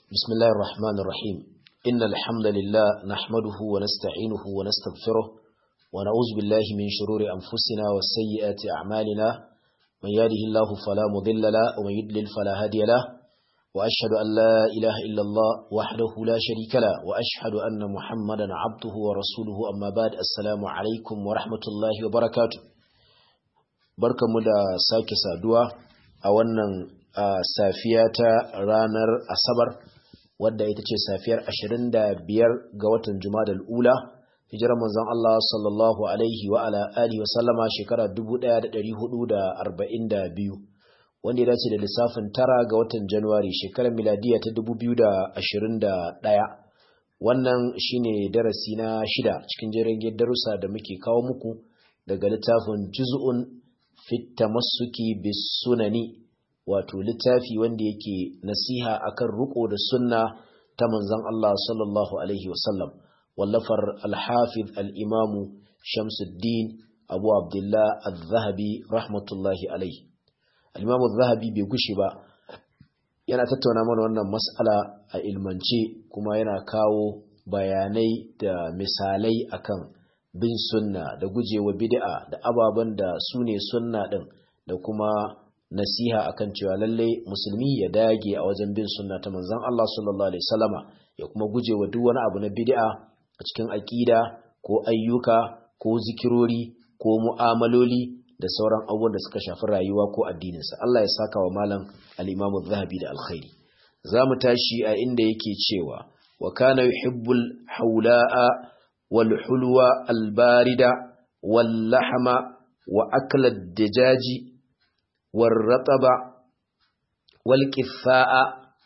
بسم الله الرحمن الرحيم إن الحمد لله نحمده ونستعينه ونستغفره ونعوذ بالله من شرور أنفسنا وسيئات أعمالنا من يهده الله فلا مضل له ومن يضلل فلا هادي له وأشهد أن لا إله إلا الله وحده لا شريك له وأشهد أن محمدا عبده ورسوله أما بعد السلام عليكم ورحمة الله وبركاته barkamu da sake saduwa a wannan safiya ta ranar asabar wadda ita ce safiyar 25 ga watan jumadal ula hijirar manzon Allah sallallahu alaihi wa ala alihi wa sallama shekara 1442 wanda ya dace da lissafin tara ga watan januwari shekarar miladiya ta 2021 wannan shine darasi na shida cikin jerin darussa da muke kawo muku daga littafin juz'un fit tamassuki bis sunani wato littafi wanda yake nasiha akan ruko da sunna ta manzon Allah sallallahu alaihi wasallam wallafar al-hafiz al-imam Shamsuddin Abu Abdullah al-Zahabi rahmatullahi alaihi al-imam al-Zahabi bai gushi ba yana tattauna mana wannan mas'ala a ilmance kuma yana kawo bayanai da misalai akan bin sunna da gujewa bid'a da ababen da su ne sunna din da kuma nasiha akan cewa lalle musulmi ya dage a wajen bin sunna ta manzon Allah sallallahu alaihi wasallama ya kuma gujewa duk wani abu na bid'a a cikin aqida ko ayyuka ko zikirori ko mu'amaloli da sauran abubuwan da suka shafi rayuwa ko addininsa Allah ya saka wa malam al-Imam zahabi da alkhairi zamu tashi a inda yake cewa wa kana yuhibbul haula'a wal hulwa al barida wal lahma wa akla ad-dajaji wal rataba wal qitha'a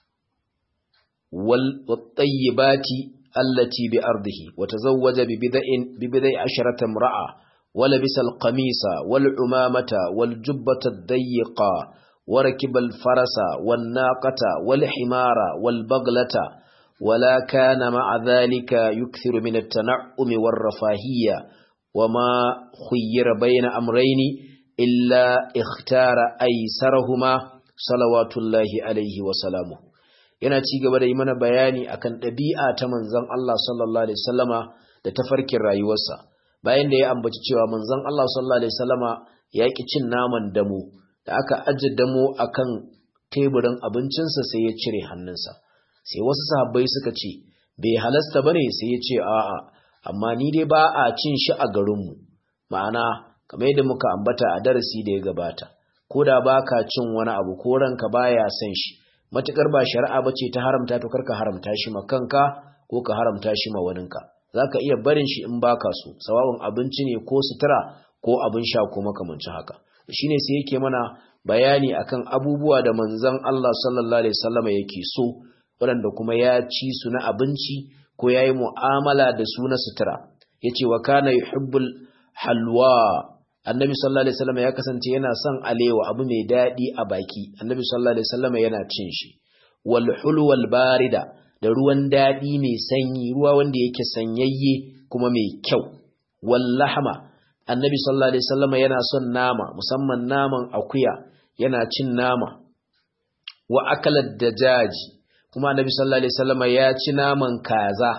wal tayyibati allati bi ardihi wa tazawwaja bi bid'in bi bid'i asharata imra'a ولبس القميص والعمامة والجبة الضيقة وركب الفرس والناقة والحمار والبغلة ولا كان مع ذلك يكثر من التنعم والرفاهية وما خير بين أمرين إلا اختار أيسرهما صلوات الله عليه وسلامه yana ci gaba da yi mana bayani akan ɗabi'a ta manzon Allah sallallahu alaihi wasallama da tafarkin rayuwarsa bayan da ya ambaci cewa manzon Allah sallallahu alaihi wasallama ya ki cin naman damo da aka aje damo akan teburin abincinsa sai ya cire hannunsa sai wasu sahabbai suka ce bai halasta bane sai ya ce a'a amma ni dai ba a cin shi a garinmu ma'ana kamar yadda muka ambata a darasi da ya gabata ko da baka cin wani abu ko ranka baya son shi matukar ba shari'a bace ta haramta to karka haramta shi ma kanka ko ka haramta shi ma waninka za ka iya barin shi in baka so sawa'un abinci ne ko sutura ko abin sha ko makamancin haka shine sai yake mana bayani akan abubuwa da manzon Allah sallallahu alaihi wasallam yake so waɗanda kuma ya ci su na abinci ko yayi mu'amala da su na sutura yace wa kana yuhibbul halwa annabi sallallahu alaihi wasallam ya kasance yana son alewa abu mai dadi a baki annabi sallallahu alaihi wasallam yana cin shi wal hulwal barida da ruwan daɗi mai sanyi ruwa wanda yake sanyayye kuma mai kyau wallahama annabi sallallahu alaihi wasallam yana son nama musamman naman akuya yana cin nama wa akalat dajaji kuma annabi sallallahu alaihi wasallam ya ci naman kaza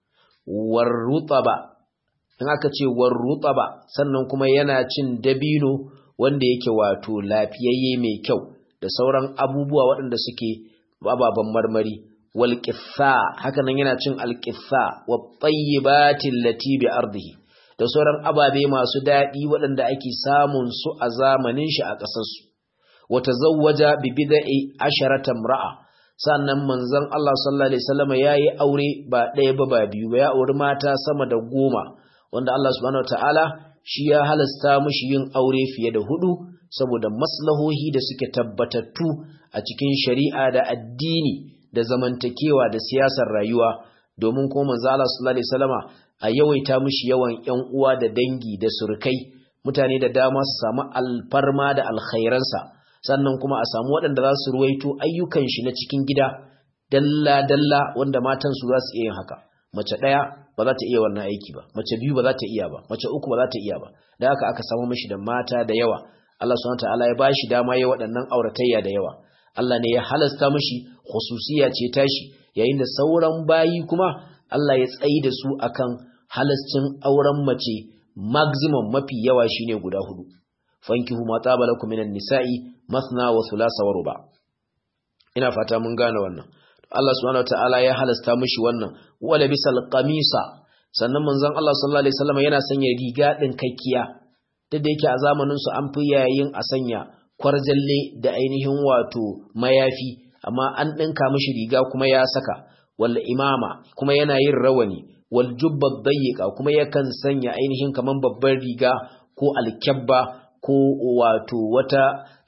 warrutaba in aka ce warrutaba sannan kuma yana cin dabino wanda yake wato lafiyayye mai kyau da sauran abubuwa waɗanda suke ababen marmari walƙitha haka nan yana cin alƙitha wa tsayyibatin lati bi ardihi da sauran ababe masu daɗi waɗanda ake samun su a zamanin shi a ƙasarsu wa tazawwaja bi bid'i asharata imra'a sannan manzon Allah sallallahu alaihi wasallam yayi aure ba ɗaya ba ba biyu ba ya auri mata sama da goma wanda Allah subhanahu wataala shi ya halasta mishi yin aure fiye da hudu saboda maslahohi da suke tabbatattu a cikin shari'a da addini da zamantakewa da siyasar rayuwa domin kuma manzo Allah sallallahu alaihi wasallama a yawaita mishi yawan ƴan uwa da dangi da surkai mutane da dama su samu alfarma da alkhairansa sannan kuma a samu waɗanda za su ruwaito ayyukan shi na cikin gida dalla dalla wanda matan su za su iya yin haka mace ɗaya ba za ta iya wannan aiki ba mace biyu ba za ta iya ba mace uku ba za ta iya ba da haka aka samu mishi da mata da yawa Allah subhanahu wa ta'ala ya bashi dama ya waɗannan auratayya da yawa Allah ne ya halasta mishi khususiya ce tashi yayin da sauran bayi kuma Allah ya tsayi da su akan halascin auren mace maximum mafi yawa shine guda hudu fankihu ma tabalakum minan nisa'i mathna wa thulatha wa ruba ina fata mun gane wannan Allah subhanahu wataala ya halasta mishi wannan wala bisal qamisa sannan manzon Allah sallallahu alaihi wasallam yana sanya riga din kakkiya duk da yake a zamanin su an fi yayin a sanya kwarjalle da ainihin wato mayafi amma an dinka mishi riga kuma ya saka wal imama kuma yana yin rawani wal jubba dayyiqa kuma yakan sanya ainihin kaman babbar riga ko alkyabba ko wato wata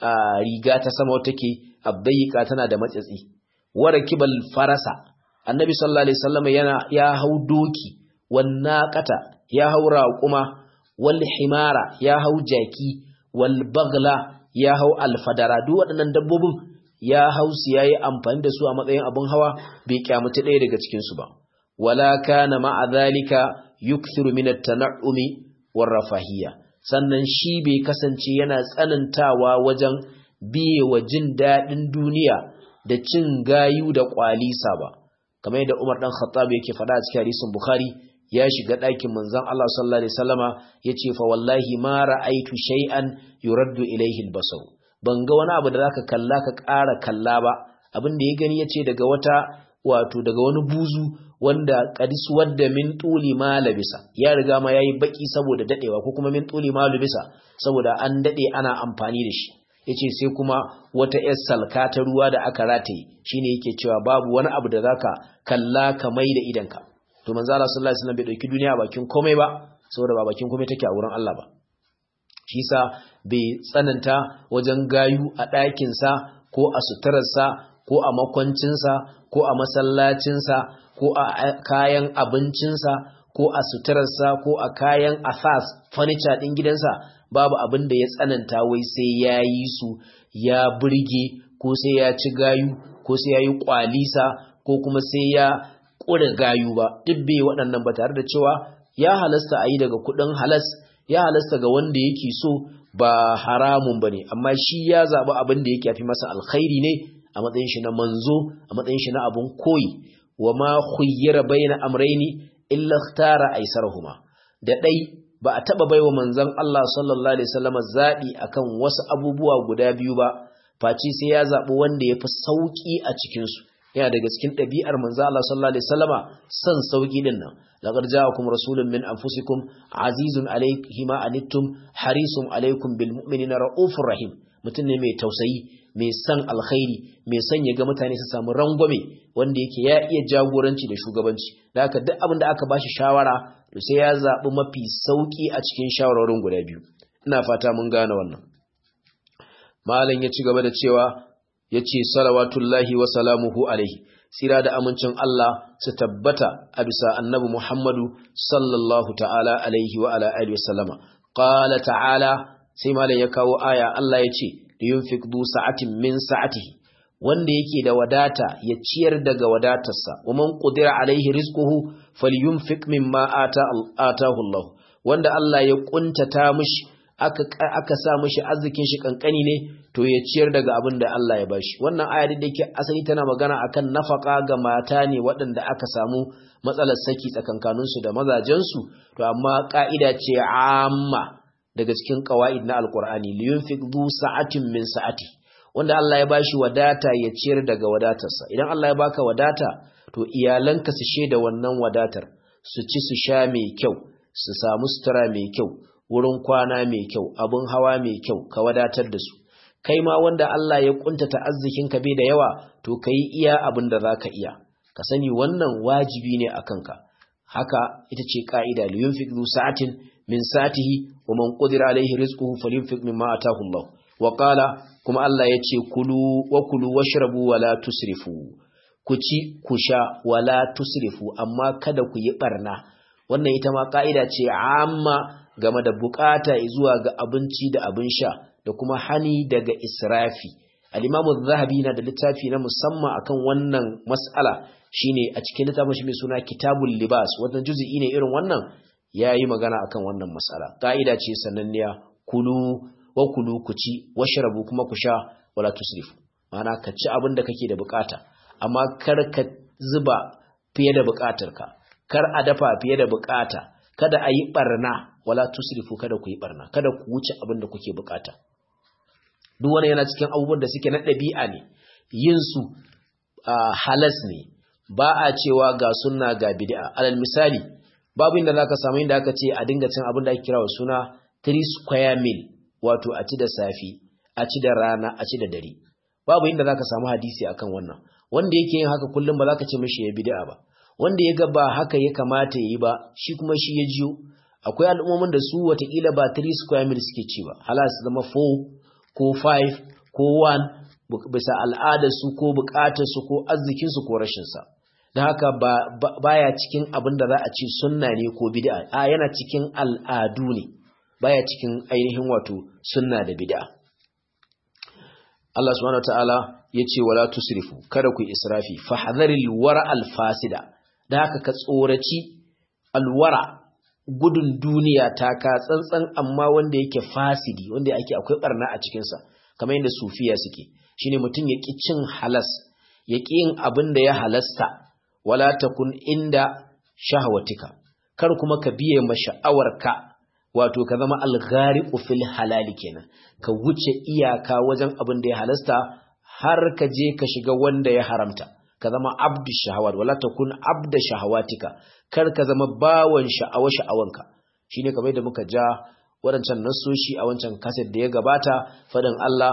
riga ta sama wata ke abdayyika tana da matsatsi wara kibal farasa annabi sallallahu alaihi wasallam yana ya hau doki wan naqata ya hau raquma wal himara ya hau jaki wal bagla ya hau alfadara duk waɗannan dabbobin ya hau su yayi amfani da su a matsayin abun hawa bai kyamata ɗaya daga cikin su ba wala kana ma'a zalika yukthiru min at-tan'umi war rafahiyya sannan shi bai kasance yana tsanantawa wajen biye wa jin daɗin duniya da cin gayu da ƙwalisa ba kamar yadda Umar dan Khattab yake faɗa a cikin hadisin Bukhari ya shiga ɗakin manzon Allah sallallahu alaihi wasallama yace fa wallahi ma ra'aitu shay'an yuraddu ilayhi al-basar ban ga wani abu da zaka kalla ka ƙara kalla ba abin da ya gani yace daga wata wato daga wani buzu wanda qadis wadda min tuli ma labisa ya riga ma yayi baki saboda dadewa ko kuma min tuli ma labisa saboda an dade ana amfani da shi yace sai kuma wata yar salka ta ruwa da aka rataye shine yake cewa babu wani abu da zaka kalla ka mai da idanka to manzo Allah sallallahu alaihi wasallam bai dauki duniya bakin komai ba saboda ba bakin komai take a wurin Allah ba shi sa bai tsananta wajen gayu a ɗakin sa ko a suturarsa ko a makwancinsa ko a masallacinsa ko a kayan abincinsa ko a suturarsa ko a kayan asas furniture ɗin gidansa babu abin da ya tsananta wai sai ya yi su ya burge ko sai ya ci gayu ko sai ya yi kwalisa ko kuma sai ya ƙure gayu ba duk bai waɗannan ba tare da cewa ya halasta a yi daga kuɗin halas ya halasta ga wanda yake so ba haramun ba ne amma shi ya zaɓi abin da yake fi masa alkhairi ne a matsayin shi na manzo a matsayin shi na abun koyi wa ma khuyyira baina amrayni illa ikhtara aisarhuma da dai ba a taba baiwa manzon Allah sallallahu alaihi wasallam zabi akan wasu abubuwa guda biyu ba faci sai ya zabi wanda yafi sauki a cikin su yana daga cikin ɗabi'ar manzon Allah sallallahu alaihi wasallama san sauki din nan laqad ja'akum rasulun min anfusikum azizun alayhi ma anittum harisun alaykum bil mu'minina raufur rahim mutum ne mai tausayi mai san alkhairi mai son ya ga mutane su samu rangwame wanda yake ya iya jagoranci da shugabanci da haka duk abin da aka bashi shawara to sai ya zaɓi mafi sauƙi a cikin shawarorin guda biyu ina fata mun gane wannan malam ya ci gaba da cewa ya ce salawatullahi wa salamuhu alaihi tsira da amincin Allah su tabbata a bisa annabi Muhammadu sallallahu ta'ala alaihi wa ala alihi wasallama qala ta'ala sai malam ya kawo aya Allah ya ce liyunfik du sa'atin min sa'atihi wanda yake da wadata ya ciyar daga wadatarsa wa man qudira alaihi rizquhu falyunfik mimma ata atahu Allah wanda Allah ya kuntata mishi aka aka sa mishi arzikin shi kankani ne to ya ciyar daga abin da Allah ya bashi wannan aya da yake asali tana magana akan nafaka ga mata ne waɗanda aka samu matsalar saki tsakankaninsu da mazajensu to amma ka'ida ce amma daga cikin qawaid na alqur'ani liyunfik du sa'atin min sa'ati wanda Allah ya bashi wadata ya ciyar daga wadatarsa idan Allah ya baka wadata to iyalanka su sheda wannan wadatar su ci su sha mai kyau su samu sutura mai kyau wurin kwana mai kyau abun hawa mai kyau ka wadatar da su kai ma wanda Allah ya kuntata arzikin ka bai da yawa to kai iya abin da zaka iya ka sani wannan wajibi ne akan ka haka ita ce ka'ida liyunfik du sa'atin min sa'atihi wa man qadira alaihi rizquhu falyunfik mimma ataahu Allah wa qala kuma Allah yace kulu wa kulu washrabu wa la tusrifu ku ci ku sha wa la tusrifu amma kada ku yi barna wannan ita ma ka'ida ce amma game da bukata zuwa ga abinci da abin sha da kuma hani daga israfi al-Imam zahabi na da littafi na musamman akan wannan mas'ala shine a cikin littafin shi mai suna Kitabul Libas wannan juz'i ne irin wannan ya yi magana akan wannan matsala ƙa'ida ce sananniya kulu wa kulu ku ci washrabu kuma ku sha wala tusrifu ma'ana ka ci abin da kake da bukata amma kar ka zuba fiye da bukatarka kar a dafa fiye da bukata kada a yi barna wala tusrifu kada ku yi barna kada ku wuce abin da kuke bukata duk wani yana cikin abubuwan da suke na ɗabi'a ne yin su halas ne ba a cewa ga sunna ga bid'a alal misali babu inda zaka samu inda aka ce a dinga cin abin da ake kira wa suna 3 square meal wato a ci da safi a ci da rana a ci da dare babu inda zaka samu hadisi akan wannan wanda yake yin haka kullum ba zaka ce mishi ya bid'a ba wanda ya ga ba haka ya kamata yi ba shi kuma shi ya jiyo akwai al'ummomin da su watakila ba 3 square meal suke ci ba halas zama 4 ko 5 ko 1 bisa al'adarsu ko bukatarsu ko arzikinsu ko rashinsa da haka baya cikin abin da za a ce sunna ne ko bid'a a yana cikin al'adu ne baya cikin ainihin wato sunna da bid'a Allah subhanahu wataala yace wala tusrifu kada ku israfi fahdharil wara al fasida da haka ka tsoraci alwara gudun duniya ta ka tsantsan amma wanda yake fasidi wanda yake akwai barna a cikin sa kamar yadda sufiya suke shine mutum ya ki cin halas ya ki yin abin da ya halasta wala takun inda shahwatika kar kuma ka biye ma sha'awarka wato ka zama alghariqu fil halali kenan ka wuce iyaka wajen abin da ya halasta har ka je ka shiga wanda ya haramta ka zama abdu shahawat wala takun abda shahawatika kar ka zama bawan sha'awa sha'awanka shine kamar da muka ja wadancan nasoshi a wancan kaset da ya gabata fadin Allah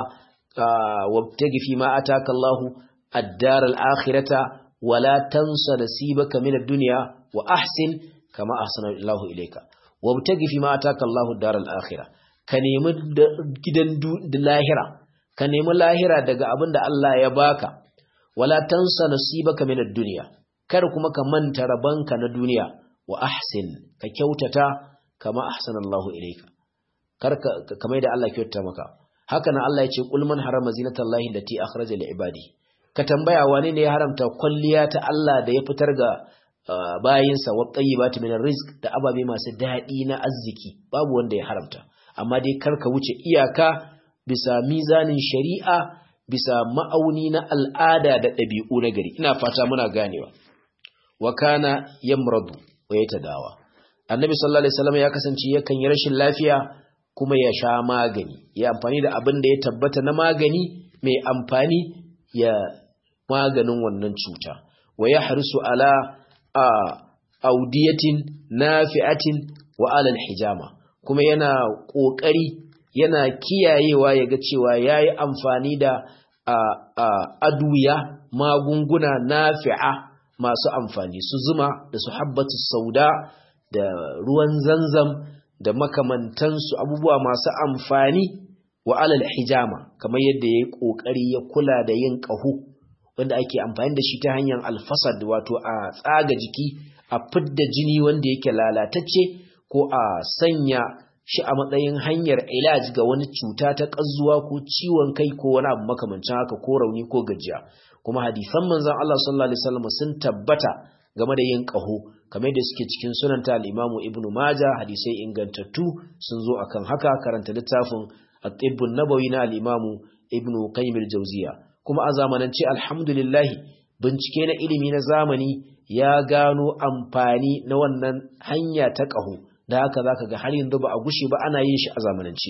wabtagi fi ma ataka Allahu ad-dar al-akhirata wala tansa nasibaka min ad-dunya wa ahsin kama ahsana Allahu ilayka wabtagi fi ma ataka Allahu ad-dar al-akhirah ka nemi gidan lahira ka nemi lahira daga abin da Allah ya baka wala tansa nasibaka min ad-dunya kar kuma ka manta rabanka na duniya wa ahsin ka kyautata kama ahsana Allahu ilayka kar ka kamar da Allah kyautata maka haka nan Allah ya ce qul man harama zinatallahi allati akhraja li ibadi ka tambaya wane ne ya haramta kwalliya ta Allah da ya fitar ga bayinsa wa tayyibati min rizq da ababe masu daɗi na arziki babu wanda ya haramta amma dai kar ka wuce iyaka bisa mizanin shari'a bisa ma'auni na al'ada da ɗabi'u na gari ina fata muna ganewa wa kana yamradu wa yatadawa annabi sallallahu alaihi wasallam ya kasance yakan yi rashin lafiya kuma ya sha magani ya amfani da abin da ya tabbata na magani mai amfani ya maganin wannan cuta wa ya harisu ala a audiyatin nafi'atin wa alal hijama kuma yana ƙoƙari yana kiyayewa ya ga cewa ya yi amfani da aduya magunguna nafi'a masu amfani su zuma da su habbatu sauda da ruwan zanzam da makamantansu abubuwa masu amfani wa alal hijama kamar yadda ya yi ƙoƙari ya kula da yin ƙaho wanda ake amfani da shi ta hanyar alfasad wato a tsaga jiki a fidda jini wanda yake lalatacce ko a sanya shi a matsayin hanyar ilaj ga wani cuta ta ƙazuwa ko ciwon kai ko wani abu makamancin haka ko rauni ko gajiya kuma hadisan manzon Allah sallallahu alaihi wasallam sun tabbata game da yin ƙaho kamar da suke cikin sunanta al-Imam Ibn Majah hadisai ingantattu sun zo akan haka karanta littafin At-Tibb nabawi na al-Imam Ibn Qayyim al-Jawziyya kuma a zamanance alhamdulillah bincike na ilimi na zamani ya gano amfani na wannan hanya ta ƙaho da haka zaka ga har yanzu ba a gushe ba ana yin shi a zamanance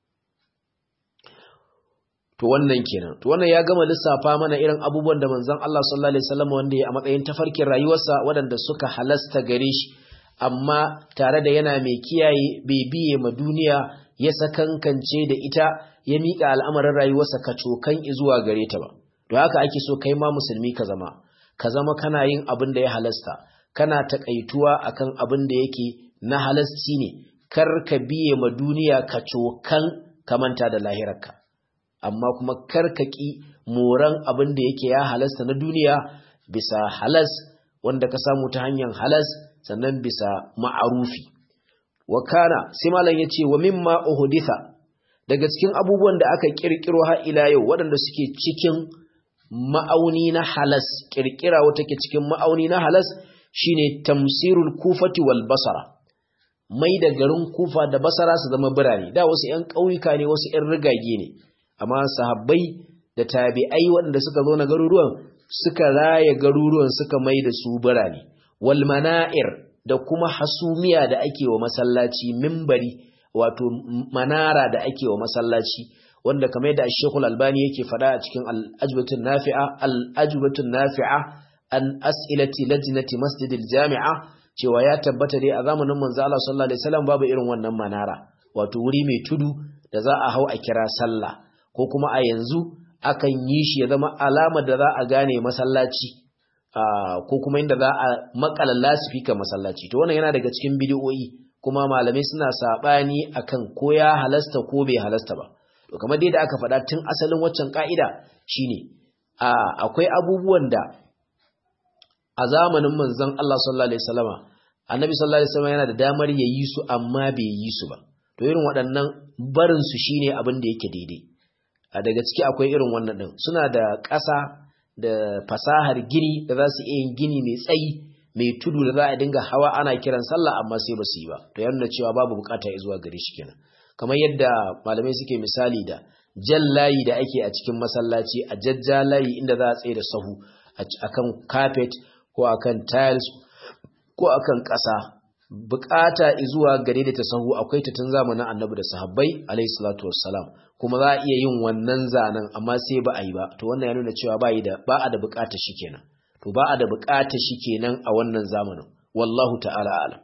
to wannan kenan to wannan ya gama lissafa mana irin abubuwan da manzon Allah sallallahu alaihi wasallam wanda ya a matsayin tafarkin rayuwarsa waɗanda suka halasta gare shi amma tare da yana mai kiyaye bai biye ma duniya ya sakankance da ita ya miƙa al'amarin rayuwarsa ka cokan zuwa gare ta ba to haka ake so kai ma musulmi ka zama ka zama kana yin abin da ya halasta kana takaituwa akan abin da yake na halasci ne kar ka biye ma duniya ka cokan ka manta da lahirarka amma kuma kar ka ki moran abin da yake ya halasta na duniya bisa halas wanda ka samu ta hanyar halas sannan bisa ma'arufi wa kana sai malam yace wa mimma uhditha daga cikin abubuwan da aka kirkiro har ila yau waɗanda suke cikin ma'auni na halas kirkira wata ke cikin ma'auni na halas shine tamsirul kufati wal basara mai da garin kufa da basara su zama birane da wasu ƴan ƙauyuka ne wasu ƴan rigage ne amma sahabbai da tabi'ai waɗanda suka zo na garuruwan suka raya garuruwan suka mai da su birane wal mana'ir da kuma hasumiya da ake wa masallaci mimbari wato manara da ake wa masallaci wanda kamar yadda Sheikhul Albani yake faɗa a cikin Al-Ajbatun Nafi'a Al-Ajbatun Nafi'a an as'ilati lajnati Masjidil Jami'a cewa ya tabbata dai a zamanin manzo Allah sallallahu alaihi wasallam babu irin wannan manara wato wuri mai tudu da za a hau a kira sallah ko kuma a yanzu akan yi shi ya zama alama da za a gane masallaci ko kuma inda za a makala lasifika masallaci to wannan yana daga cikin bidiyoyi kuma malamai suna sabani akan ko ya halasta ko bai halasta ba to kamar dai da aka faɗa tun asalin waccan ka'ida shine akwai abubuwan da a zamanin manzon Allah sallallahu alaihi wasallama annabi sallallahu alaihi wasallama yana da damar ya yi su amma bai yi su ba to irin waɗannan barin su shine abin da yake daidai a daga ciki akwai irin wannan din suna da ƙasa da fasahar gini da za su iya yin gini mai tsayi mai tudu da za a dinga hawa ana kiran sallah amma sai ba su yi ba to ya nuna cewa babu bukata ya zuwa gare shi kenan kamar yadda malamai suke misali da jan layi da ake a cikin masallaci a jajja layi inda za a tsaye da sahu akan carpet ko akan tiles ko akan ƙasa bukata zuwa gare da ta sahu akwai ta tun zamanin annabi da sahabbai alayhi salatu wassalam kuma za a iya yin wannan zanen amma sai ba a yi ba to wannan ya nuna cewa ba da ba a da bukata shi kenan to ba a da bukata shi kenan a wannan zamanin wallahu ta'ala alam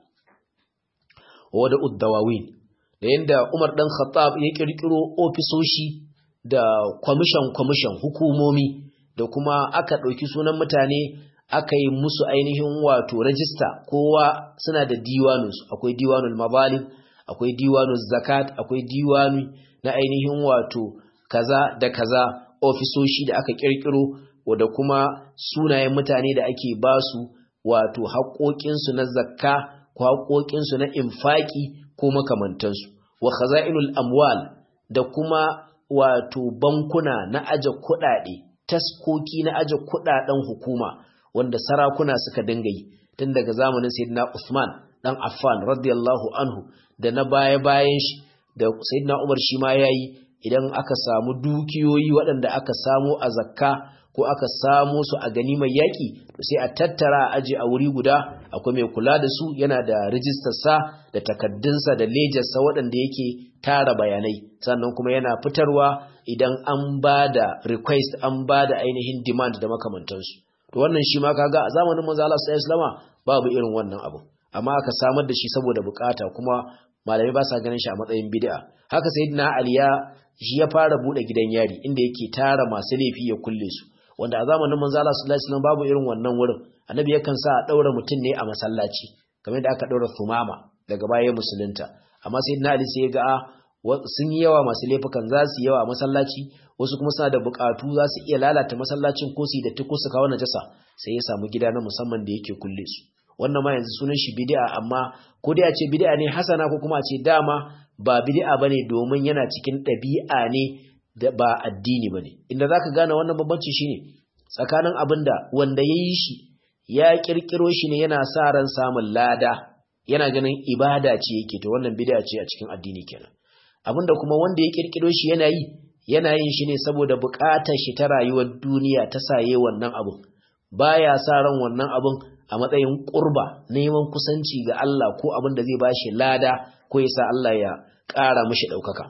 wa da uddawawin da yanda Umar dan Khattab ya kirkiro ofisoshi da commission commission hukumomi da kuma aka ɗauki sunan mutane aka yi musu ainihin wato rajista kowa suna da diwaninsu akwai diwanul mazalim akwai diwanul zakat akwai diwani na ainihin wato kaza da kaza ofisoshi da aka kirkiro da kuma sunayen mutane da ake basu wato haƙoƙinsu na zakka ko haƙoƙinsu na infaki ko makamantansu wa khaza'inul amwal da kuma wato bankuna na aje kuɗaɗe taskoki na aje kuɗaɗen hukuma wanda sarakuna suka dinga yi tun daga zamanin sayyidina Usman dan Affan radiyallahu anhu da na baya bayan shi da sayyidina Umar shi ma yayi idan aka samu dukiyoyi waɗanda aka samu a zakka ko aka samu su a ganimar yaƙi to sai a tattara a aje a wuri guda akwai mai kula da su yana da rijistar sa da takaddunsa da lejarsa waɗanda yake tara bayanai sannan kuma yana fitarwa idan an ba da request an ba da ainihin demand da makamantansu to wannan shi ma kaga a zamanin manzo Allah sallallahu alaihi babu irin wannan abu amma aka samar da shi saboda bukata kuma malamai ba sa ganin shi a matsayin bid'a haka sayyidina Ali ya shi ya fara bude gidan yari inda yake tara masu laifi ya kulle su wanda a zamanin manzo Allah sallallahu alaihi wasallam babu irin wannan wurin annabi yakan sa a daura mutum ne a masallaci kamar da aka daura sumama daga baya musulunta amma sayyidina Ali sai ya ga sun yi yawa masu laifukan za su yawa a masallaci wasu kuma suna da bukatu za su iya lalata masallacin ko su da ko su kawo najasa sai ya samu gida na musamman da yake kulle su wannan ma yanzu sunan shi bid'a amma ko dai a ce bid'a ne hasana ko kuma a ce dama ba bid'a bane domin yana cikin ɗabi'a ne da ba addini bane inda zaka gane wannan bambanci shine tsakanin abinda wanda yayi shi ya kirkiro shi ne yana sa ran samun lada yana ganin ibada ce yake to wannan bid'a ce a cikin addini kenan abinda kuma wanda ya kirkiro shi yana yi yana yin shi ne saboda buƙatar shi ta rayuwar duniya ta saye wannan abun baya sa ran wannan abun a matsayin ƙurba neman kusanci ga Allah ko abin da zai bashi lada ko ya sa Allah ya ƙara mishi ɗaukaka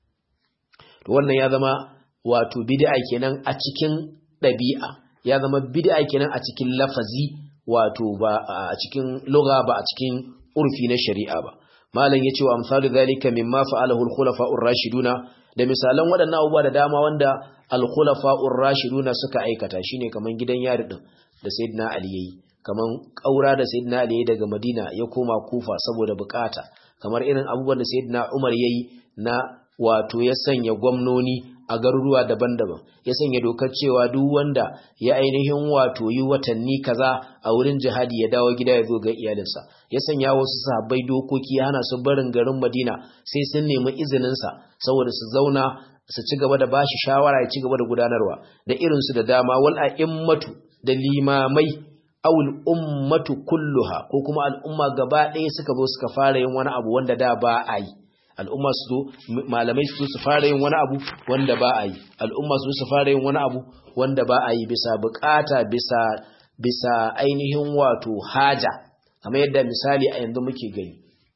to wannan ya zama wato bid'a kenan a cikin ɗabi'a ya zama bid'a kenan a cikin lafazi wato ba a cikin lugha ba a cikin urfi na shari'a ba malam yace wa amsalu zalika mimma fa'alahu al-khulafa'ur rashiduna da misalan waɗannan abubuwa da dama wanda al-khulafa'ur rashiduna suka aikata shine kaman gidan yari din da sayyidina ali yayi kaman kaura da sayyidina ali daga madina ya koma kufa saboda bukata kamar irin abubuwan da sayyidina umar yayi na wato ya sanya gwamnoni a garuruwa daban-daban ya sanya dokar cewa duk wanda ya ainihin wato yi watanni kaza a wurin jihadi ya dawo gida ya zo ga iyalinsa ya sanya wasu sahabbai dokoki ya hana su barin garin Madina sai sun nemi izinin sa saboda su zauna su ci gaba da bashi shawara ya ci gaba da gudanarwa da irin su da dama wal a'immatu da limamai awul ummatu kulluha ko kuma al'umma gaba ɗaya suka zo suka fara yin wani abu wanda da ba a yi al'umma su zo malamai su su fara yin wani abu wanda ba a yi al'umma su su fara yin wani abu wanda ba a yi bisa bukata bisa bisa ainihin wato haja kamar yadda misali a yanzu muke gani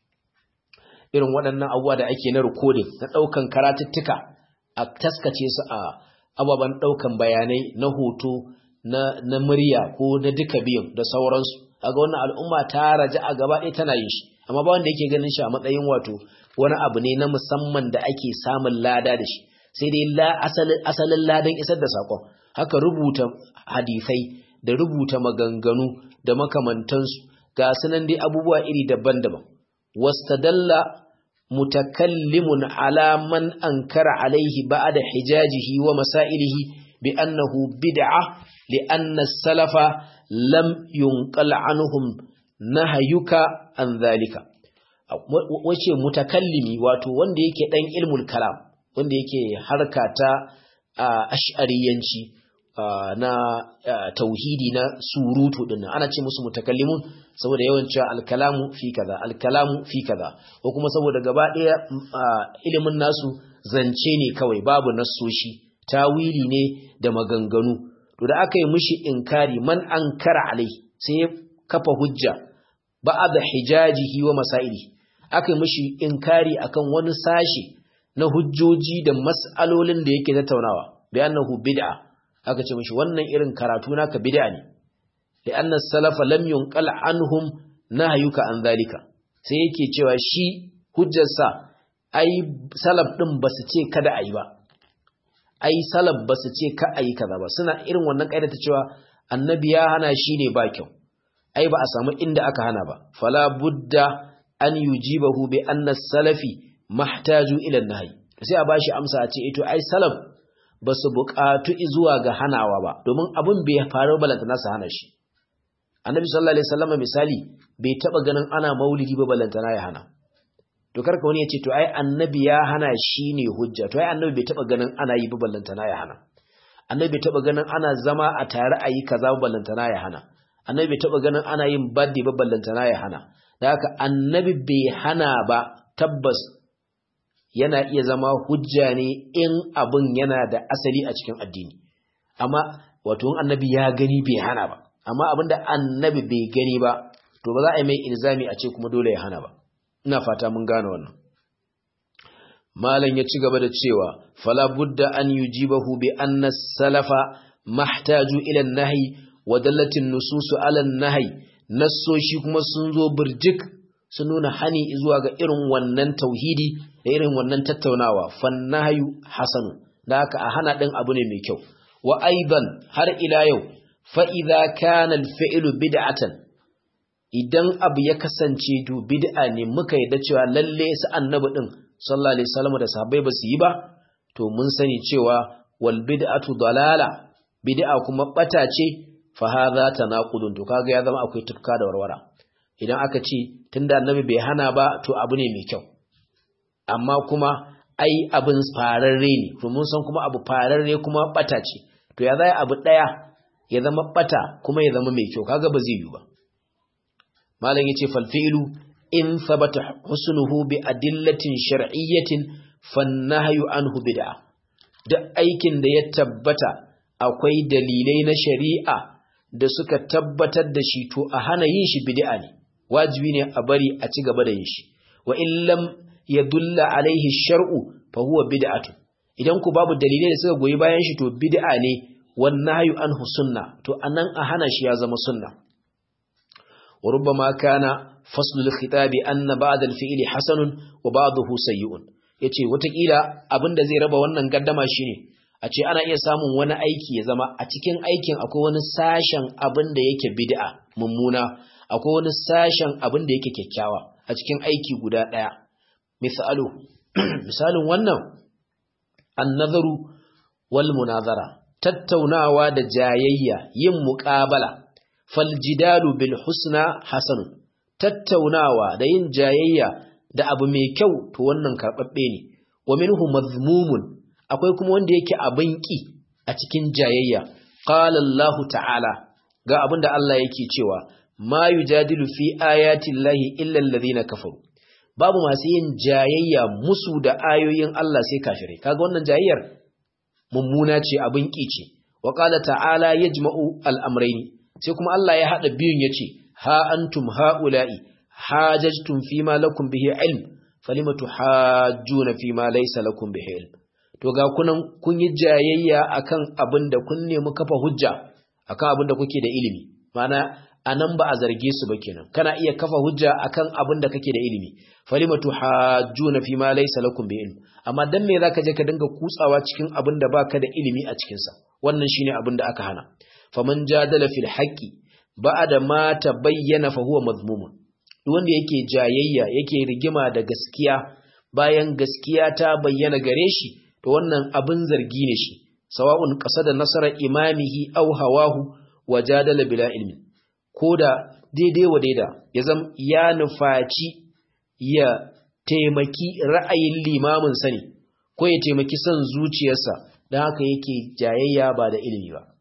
irin waɗannan abubuwa da ake na rikodin na ɗaukan karatuttuka a taskace su a ababen ɗaukan bayanai na hoto na murya ko na duka biyun da sauransu aga wannan al'umma ta raja a gaba ɗaya tana yin shi amma ba wanda yake ganin shi a matsayin wato wani abu ne na musamman da ake samun lada da shi sai dai asalin ladan isar da saƙon haka rubuta hadisai da rubuta maganganu da makamantansu ga sunan dai abubuwa iri daban-daban wastadalla mutakallimun ala man ankara alaihi ba'da hijajihi wa masailihi bi annahu bid'a li anna salafa lam yunqal anhum nahayuka an zalika wace mutakallimi wato wanda yake dan ilmul kalam wanda yake harka ta ash'ariyanci na tauhidi na surutu din ana ce musu mutakallimun saboda yawan cewa alkalamu fi kaza alkalamu fi kaza ko kuma saboda gaba ɗaya ilimin nasu zance ne kawai babu nassoshi tawili ne da maganganu to da aka yi mishi inkari man ankara alai sai ya kafa hujja ba'ad hijajihi wa masaili aka yi mishi inkari akan wani sashi na hujjoji da mas'alolin da yake tattaunawa bi annahu bid'a aka ce mishi wannan irin karatu naka bid'a ne li anna salafa lam yunqal anhum nahyuka an zalika sai yake cewa shi hujjarsa ai salaf din basu ce kada ayi ba ai salaf basu ce ka ayi kaza ba suna irin wannan kaida ta cewa annabi ya hana shi ne ba kyau ai ba a samu inda aka hana ba fala budda an yujibahu bi anna salafi mahtaju ila nahyi sai a bashi amsa a ce ito ai salaf ba su buƙatu zuwa ga hanawa ba domin abin bai faru balantana su hana shi annabi sallallahu alaihi wasallam misali bai taba ganin ana maulidi ba balantana ya hana to karka wani ya ce to ai annabi ya hana shi ne hujja to ai annabi bai taba ganin ana yi ba balantana ya hana annabi bai taba ganin ana zama a tare a yi kaza ba balantana ya hana annabi bai taba ganin ana yin birthday ba ballantana ya hana da haka annabi bai hana ba tabbas yana iya zama hujja ne in abin yana da asali a cikin addini amma wato in annabi ya gani bai hana ba amma abinda annabi bai gani ba to ba za a yi mai ilzami a ce kuma dole ya hana ba ina fata mun gane wannan malam ya ci gaba da cewa fala budda an yujibahu bi anna salafa mahtaju ila an-nahy wa dallatin nususu ala an-nahy nassoshi kuma sun zo burjik sun nuna hani zuwa ga irin wannan tauhidi da irin wannan tattaunawa fannahayu hasanu da haka a hana din abu ne mai kyau wa aidan har ila yau fa idza kana al-fi'lu bid'atan idan abu ya kasance to bid'a ne muka yadda cewa lalle su annabi din sallallahu alaihi wasallam da sahabbai ba su yi ba to mun sani cewa wal bid'atu dalala bid'a kuma bata ce fa hadha tanaqudun to kaga ya zama akwai tufka da warwara idan aka ce tunda annabi bai hana ba to abu ne mai kyau amma kuma ai abin fararre ne to mun san kuma abu fararre kuma bata ce to ya zai abu daya ya zama bata kuma ya zama mai kyau kaga ba zai yi ba malam yace fal fi'lu in thabata husnuhu bi adillatin shar'iyyatin fannahyu anhu bid'a duk aikin da ya tabbata akwai dalilai na shari'a da suka tabbatar da shi to a hana yin shi bid'a ne wajibi ne a bari a ci gaba da yin shi wa in lam yadulla alaihi shar'u fa huwa bid'atu idan ku babu dalilai da suka goyi bayan shi to bid'a ne wan nahyu anhu sunna to anan a hana shi ya zama sunna wa rubbama kana faslul khitabi anna ba'da al-fi'li hasanun wa ba'dahu sayyi'un yace watakila abinda zai raba wannan gaddama shine a ce ana iya samun wani aiki ya zama a cikin aikin akwai wani sashen abin da yake bid'a mummuna akwai wani sashen abin da yake kyakkyawa a cikin aiki guda ɗaya misalu misalin wannan annazaru wal munazara tattaunawa da jayayya yin muqabala fal jidalu bil husna hasanun tattaunawa da yin jayayya da abu mai kyau to wannan karbabbe ne wa minhu mazmumun akwai kuma wanda yake abin ki a cikin jayayya qala Allah ta'ala ga abinda Allah yake cewa ma yujadilu fi ayati llahi illa alladhina kafaru babu masu yin jayayya musu da ayoyin Allah sai kafirai kaga wannan jayayyar mummuna ce abin ki ce wa qala ta'ala yajma'u al-amrayn sai kuma Allah ya hada biyun yace ha antum haula'i hajajtum fima lakum bihi ilm falima tuhajjuna fima laysa lakum bihi ilm to ga kunan kun yi jayayya akan abin da kun nemi kafa hujja akan abin da kuke da ilimi ma'ana anan ba a zarge su ba kenan kana iya kafa hujja akan abin da kake da ilimi falima tuhajjuna fi ma laysa lakum bi ilm amma dan me zaka je ka dinga kutsawa cikin abin da baka da ilimi a cikin sa wannan shine abin da aka hana faman jadala fil haqqi ba'da ma tabayyana fa huwa madhmumun duk wanda yake jayayya yake rigima da gaskiya bayan gaskiya ta bayyana gare shi to wannan abin zargi ne shi sawa'un qasada nasara imamihi aw hawahu wajadala bila ilmi koda daidai wa daida ya zam ya nufaci ya taimaki ra'ayin limamin sani ko ya taimaki son zuciyarsa dan haka yake jayayya ba da ilimi ba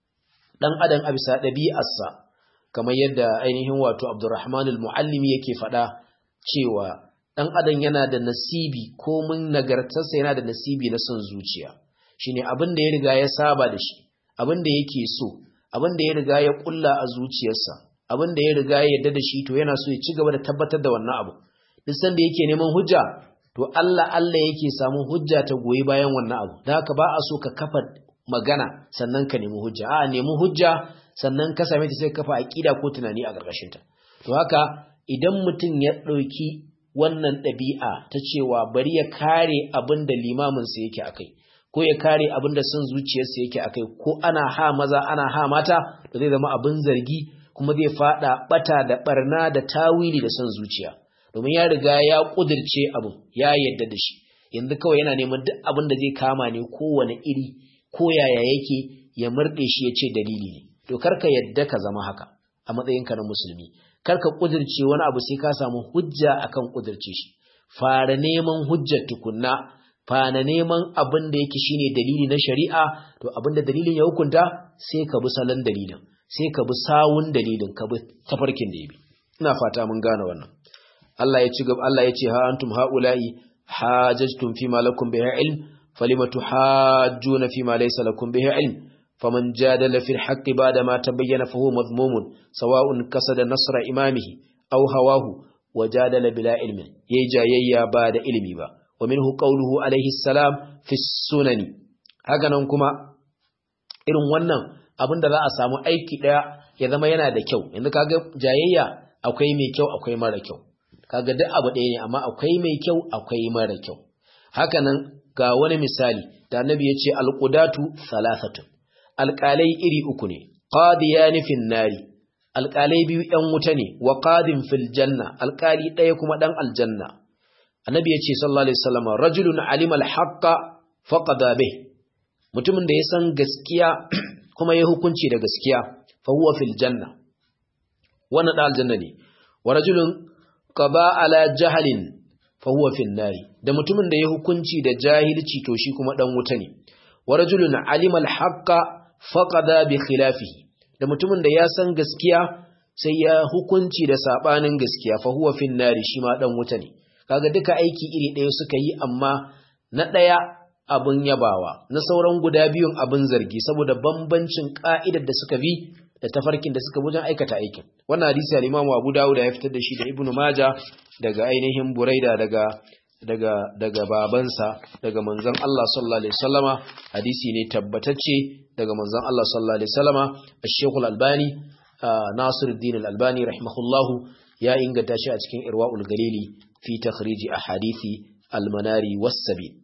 dan adam a bisa ɗabi'arsa kamar yadda ainihin wato Abdurrahman al-Muallimi yake faɗa cewa ɗan adam yana da nasibi ko mun nagartarsa yana da nasibi na son zuciya shine abin da ya riga ya saba da shi abin da yake so abin da ya riga ya kulla a zuciyarsa abin da ya riga ya yarda da shi to yana so ya ci gaba da tabbatar da wannan abu duk sanda yake neman hujja to Allah Allah yake samun hujja ta goyi bayan wannan abu dan haka ba a so ka kafa magana sannan ka nemi hujja a nemi hujja sannan ka same ta sai kafa aqida ko tunani a ƙarƙashin ta to haka idan mutum ya ɗauki wannan ɗabi'a ta cewa bari ya kare abin da limaminsa yake a kai ko ya kare abin da son zuciyarsa yake a kai ko ana ha maza ana ha mata da zai zama abin zargi kuma zai faɗa ɓata da ɓarna da tawili da son zuciya domin ya riga ya ƙudirce abin ya yarda da shi yanzu kawai yana neman duk abin da zai kama ne kowane iri ko yaya yake ya murɗe shi ya ce dalili ne to karka yadda ka zama haka a matsayinka na musulmi karka kudirce wani abu sai ka samu hujja akan kudirce shi fara neman hujjar tukunna fara neman abin da yake shine dalili na shari'a to abin da dalilin ya hukunta sai ka bi salon dalilin sai ka bi sawun dalilin ka bi tafarkin da ya bi ina fata mun gane wannan Allah ya ci gaba Allah ya ce ha antum haula'i hajajtum fi ma lakum bihi ilm falima tuhajjuna fi ma laysa lakum bihi ilm فمن جادل في الحق بعد ما تبين فهو مذموم سواء كسد نصر إمامه أو هواه وجادل بلا علم يجا ييا بعد علمي با ومنه قوله عليه السلام في السنن هكذا كما irin wannan abin da za a samu aiki daya ya zama yana da kyau yanzu kaga jayayya akwai mai kyau akwai mara kyau kaga duk abu ɗaya ne amma akwai mai kyau akwai mara kyau hakanan ga wani misali da annabi ya ce alqudatu thalathatun alƙalai iri uku ne, ƙadiyani fin nari, alƙalai biyu ‘yan wuta ne, wa ƙadin fil janna, alƙali ɗaya kuma ɗan aljanna. Annabi ya ce, sallallahu Alaihi Wasallam, rajulun alimal haƙƙa faƙada bih, mutumin da ya san gaskiya kuma ya hukunci da gaskiya, fa huwa fil janna. Wannan ɗan aljanna ne, wa rajulun qaba ala jahalin fa huwa fil nari, da mutumin da ya hukunci da jahilci to shi kuma ɗan wuta ne. Wa rajulun alimal haƙƙa faƙada bi khilafihi da mutumin da ya san gaskiya sai ya hukunci da sabanin gaskiya fa huwa fin nari shi ma dan wuta ne kaga duka aiki iri ɗaya suka yi amma na ɗaya abun yabawa na sauran guda biyun abun zargi saboda bambancin ka'idar da suka bi da tafarkin da suka wajen aikata aikin wannan hadisi al-Imam Abu Dawud ya fitar da shi da Ibn Majah daga ainihin Buraida daga daga daga babansa daga manzon Allah sallallahu alaihi wasallama hadisi ne tabbatacce daga manzon Allah sallallahu alaihi wasallama Sheikh Al-Albani Nasiruddin Al-Albani rahimahullahu ya inganta shi a cikin Irwaul Galili fi takhriji ahadithi al-manari was-sabil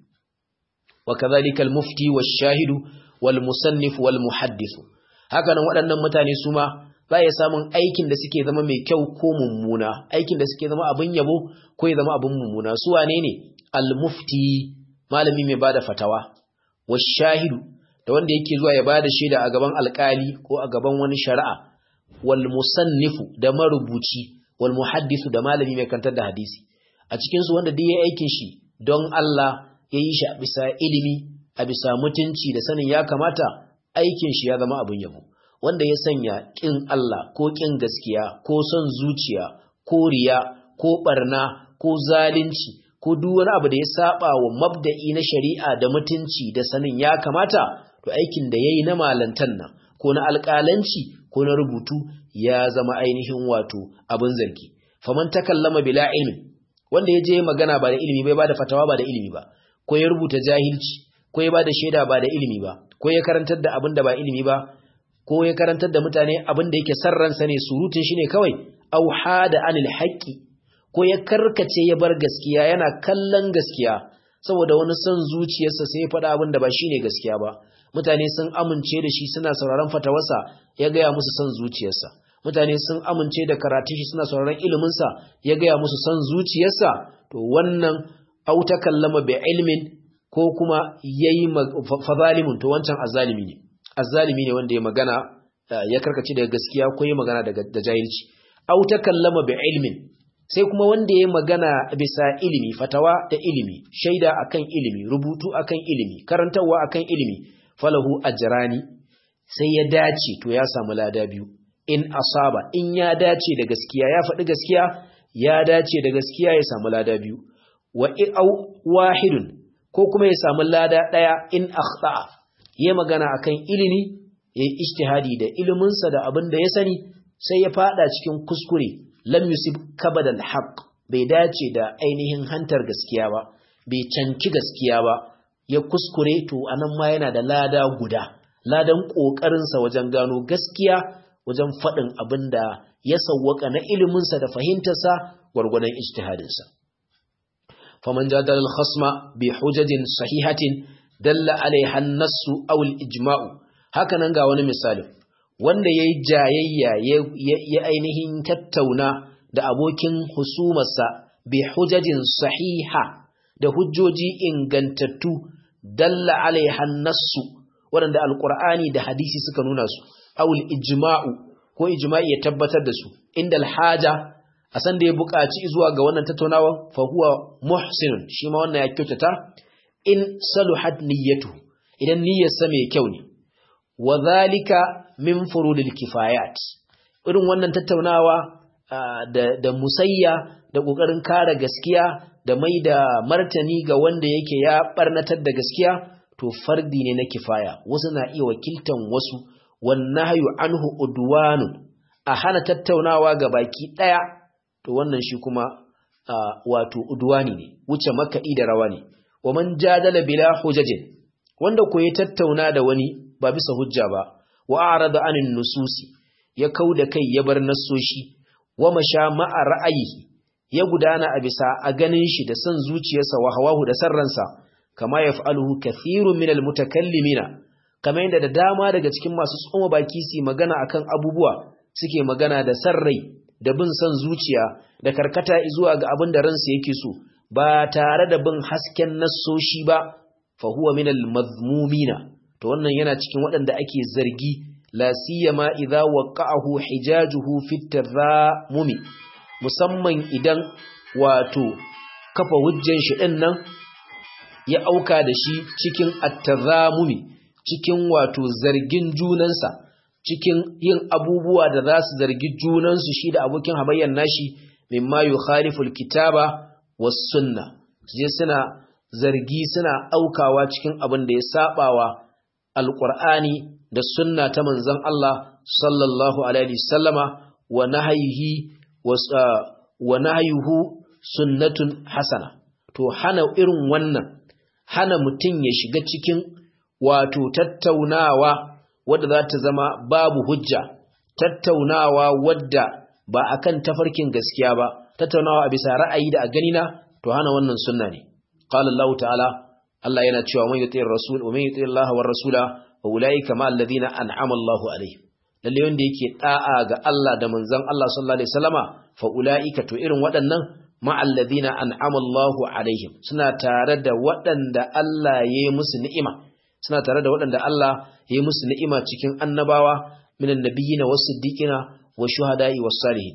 وكذلك المفتي والشاهد والمصنف والمحدث hakanan waɗannan mutane su ma za ya samun aikin da suke zama mai kyau ko mummuna aikin da suke zama abin yabo ko ya zama abin mummuna su wane ne al-mufti malami mai bada fatawa washahidu da wanda yake zuwa ya bada shaida a gaban alkali ko a gaban wani shari'a wal musannifu da marubuci wal muhaddisu da malami mai kantar da hadisi a cikin su wanda duk yayi aikin shi don Allah ya yi shi a bisa ilimi a bisa mutunci da sanin ya kamata aikin shi ya zama abin yabo wanda ya sanya kin Allah ko kin gaskiya ko son zuciya ko riya ko barna ko zalunci ko duk wani abu da ya saba wa mabda'i na shari'a da mutunci da sanin ya kamata to aikin da yayi na malantan nan ko na alƙalanci ko na rubutu ya zama ainihin wato abin zargi faman takallama bila ilmi wanda ya je magana ba da ilimi bai ba da fatawa ba da ilimi ba ko ya rubuta jahilci ko ya ba da shaida ba da ilimi ba ko ya karantar da abin da ba ilimi ba ko ya karantar da mutane abin da yake sarransa ne surutun shi ne kawai au hada anil haqqi ko ya karkace ya bar gaskiya yana kallon gaskiya saboda wani son zuciyarsa sai ya faɗa abin da ba shine gaskiya ba mutane sun amince da shi suna sauraron fatawarsa ya gaya musu son zuciyarsa mutane sun amince da karatun shi suna sauraron iliminsa ya gaya musu son zuciyarsa to wannan au ta kallama bi ilmin ko kuma yayi fazalimun to wancan azzalimi ne azzalimi ne wanda ya magana ya karkace daga gaskiya ko ya magana da jahilci au ta kallama bi ilmin sai kuma wanda ya magana bisa ilimi fatawa da ilimi shaida akan ilimi rubutu akan ilimi karantarwa akan ilimi falahu ajrani sai ya dace to ya samu lada biyu in asaba in ya dace da gaskiya ya faɗi gaskiya ya dace da gaskiya ya samu lada biyu wa au wahidun ko kuma ya samu lada ɗaya in akhta ya magana akan ilimi ya yi ijtihadi da iliminsa da abin da ya sani sai ya fada cikin kuskure lam yusib kabadal haqq bai dace da ainihin hantar gaskiya ba bai canki gaskiya ba ya kuskure to anan ma yana da lada guda ladan kokarinsa wajen gano gaskiya wajen faɗin abin da ya sawwaka na iliminsa da fahimtarsa gwargwadon ijtihadinsa faman jadal al-khasma bi hujajin sahihatin dalla alaiha an-nassu aw al-ijma'u hakanan ga wani misali wanda yayi jayayya ya ainihin tattauna da abokin husumarsa bi hujajin sahiha da hujjoji ingantattu dalla alaiha an-nassu wanda alqur'ani da hadisi suka nuna su aw al-ijma'u ko ijma'i ya tabbatar da su inda al-haja a san da ya buƙaci zuwa ga wannan tattaunawa fa huwa muhsinun shi ma wannan ya kyautata in saluhat niyyatu idan niyyarsa mai kyau ne wa zalika min furudil kifayat irin wannan tattaunawa da da musayya da kokarin kare gaskiya da mai da martani ga wanda yake ya barnatar da gaskiya to fardi ne na kifaya wasu na iya wakiltan wasu wan nahyu anhu udwanun a hana tattaunawa ga baki daya to wannan shi kuma wato udwani ne wuce makaɗi da rawa ne wa man jadala bila hujajin wanda ko ya tattauna da wani ba bisa hujja ba wa arada anin nususi ya kauda kai ya bar nassoshi wa masha ma'a ra'ayihi ya gudana a bisa a ganin shi da son zuciyarsa wa hawahu da sarransa kama yaf'aluhu kathirun minal mutakallimina kamar yadda da dama daga cikin masu tsoma baki su magana akan abubuwa suke magana da sarrai da bin son zuciya da karkata zuwa ga abin da ransa yake so ba tare da bin hasken nassoshi ba fa huwa min al-mazmumina to wannan yana cikin waɗanda ake zargi la siyama idza waqa'ahu hijajuhu fi at-tadhamumi musamman idan wato kafa hujjan shi din nan ya auka da shi cikin at-tadhamumi cikin wato zargin junansa cikin yin abubuwa da za su zargi junansu shi da abokin hamayyar nashi mimma yukhalifu alkitaba was sunna je suna zargi suna aukawa cikin abin da ya sabawa alqur'ani da sunna ta manzon Allah sallallahu alaihi wasallama wa nahyihi wa nahyuhu sunnatun hasana to hana irin wannan hana mutum ya shiga cikin wato tattaunawa wadda za ta zama babu hujja tattaunawa wadda ba akan tafarkin gaskiya ba tattaunawa a bisa ra'ayi da a ganina to hana wannan sunna ne qala Allah ta'ala Allah yana cewa man yuti rasul wa man yuti Allah war rasula wa ulaika ma alladhina an'ama Allah alaihim lalle wanda yake da'a ga Allah da manzon Allah sallallahu alaihi wasallama fa ulaika to irin waɗannan ma alladhina an'ama Allah alaihim suna tare da waɗanda Allah ya yi musu ni'ima suna tare da waɗanda Allah ya yi musu ni'ima cikin annabawa minan nabiyina was siddiqina wa shuhada'i was salihin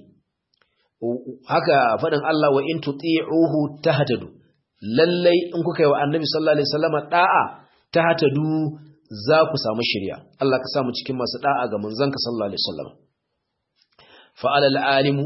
haka faɗin Allah wa in tuti'uhu tahtadu lallai in kuka yi wa annabi sallallahu alaihi wasallama da'a tahtadu za ku samu shirya Allah ka samu cikin masu da'a ga manzanka sallallahu alaihi wasallam fa alal alimu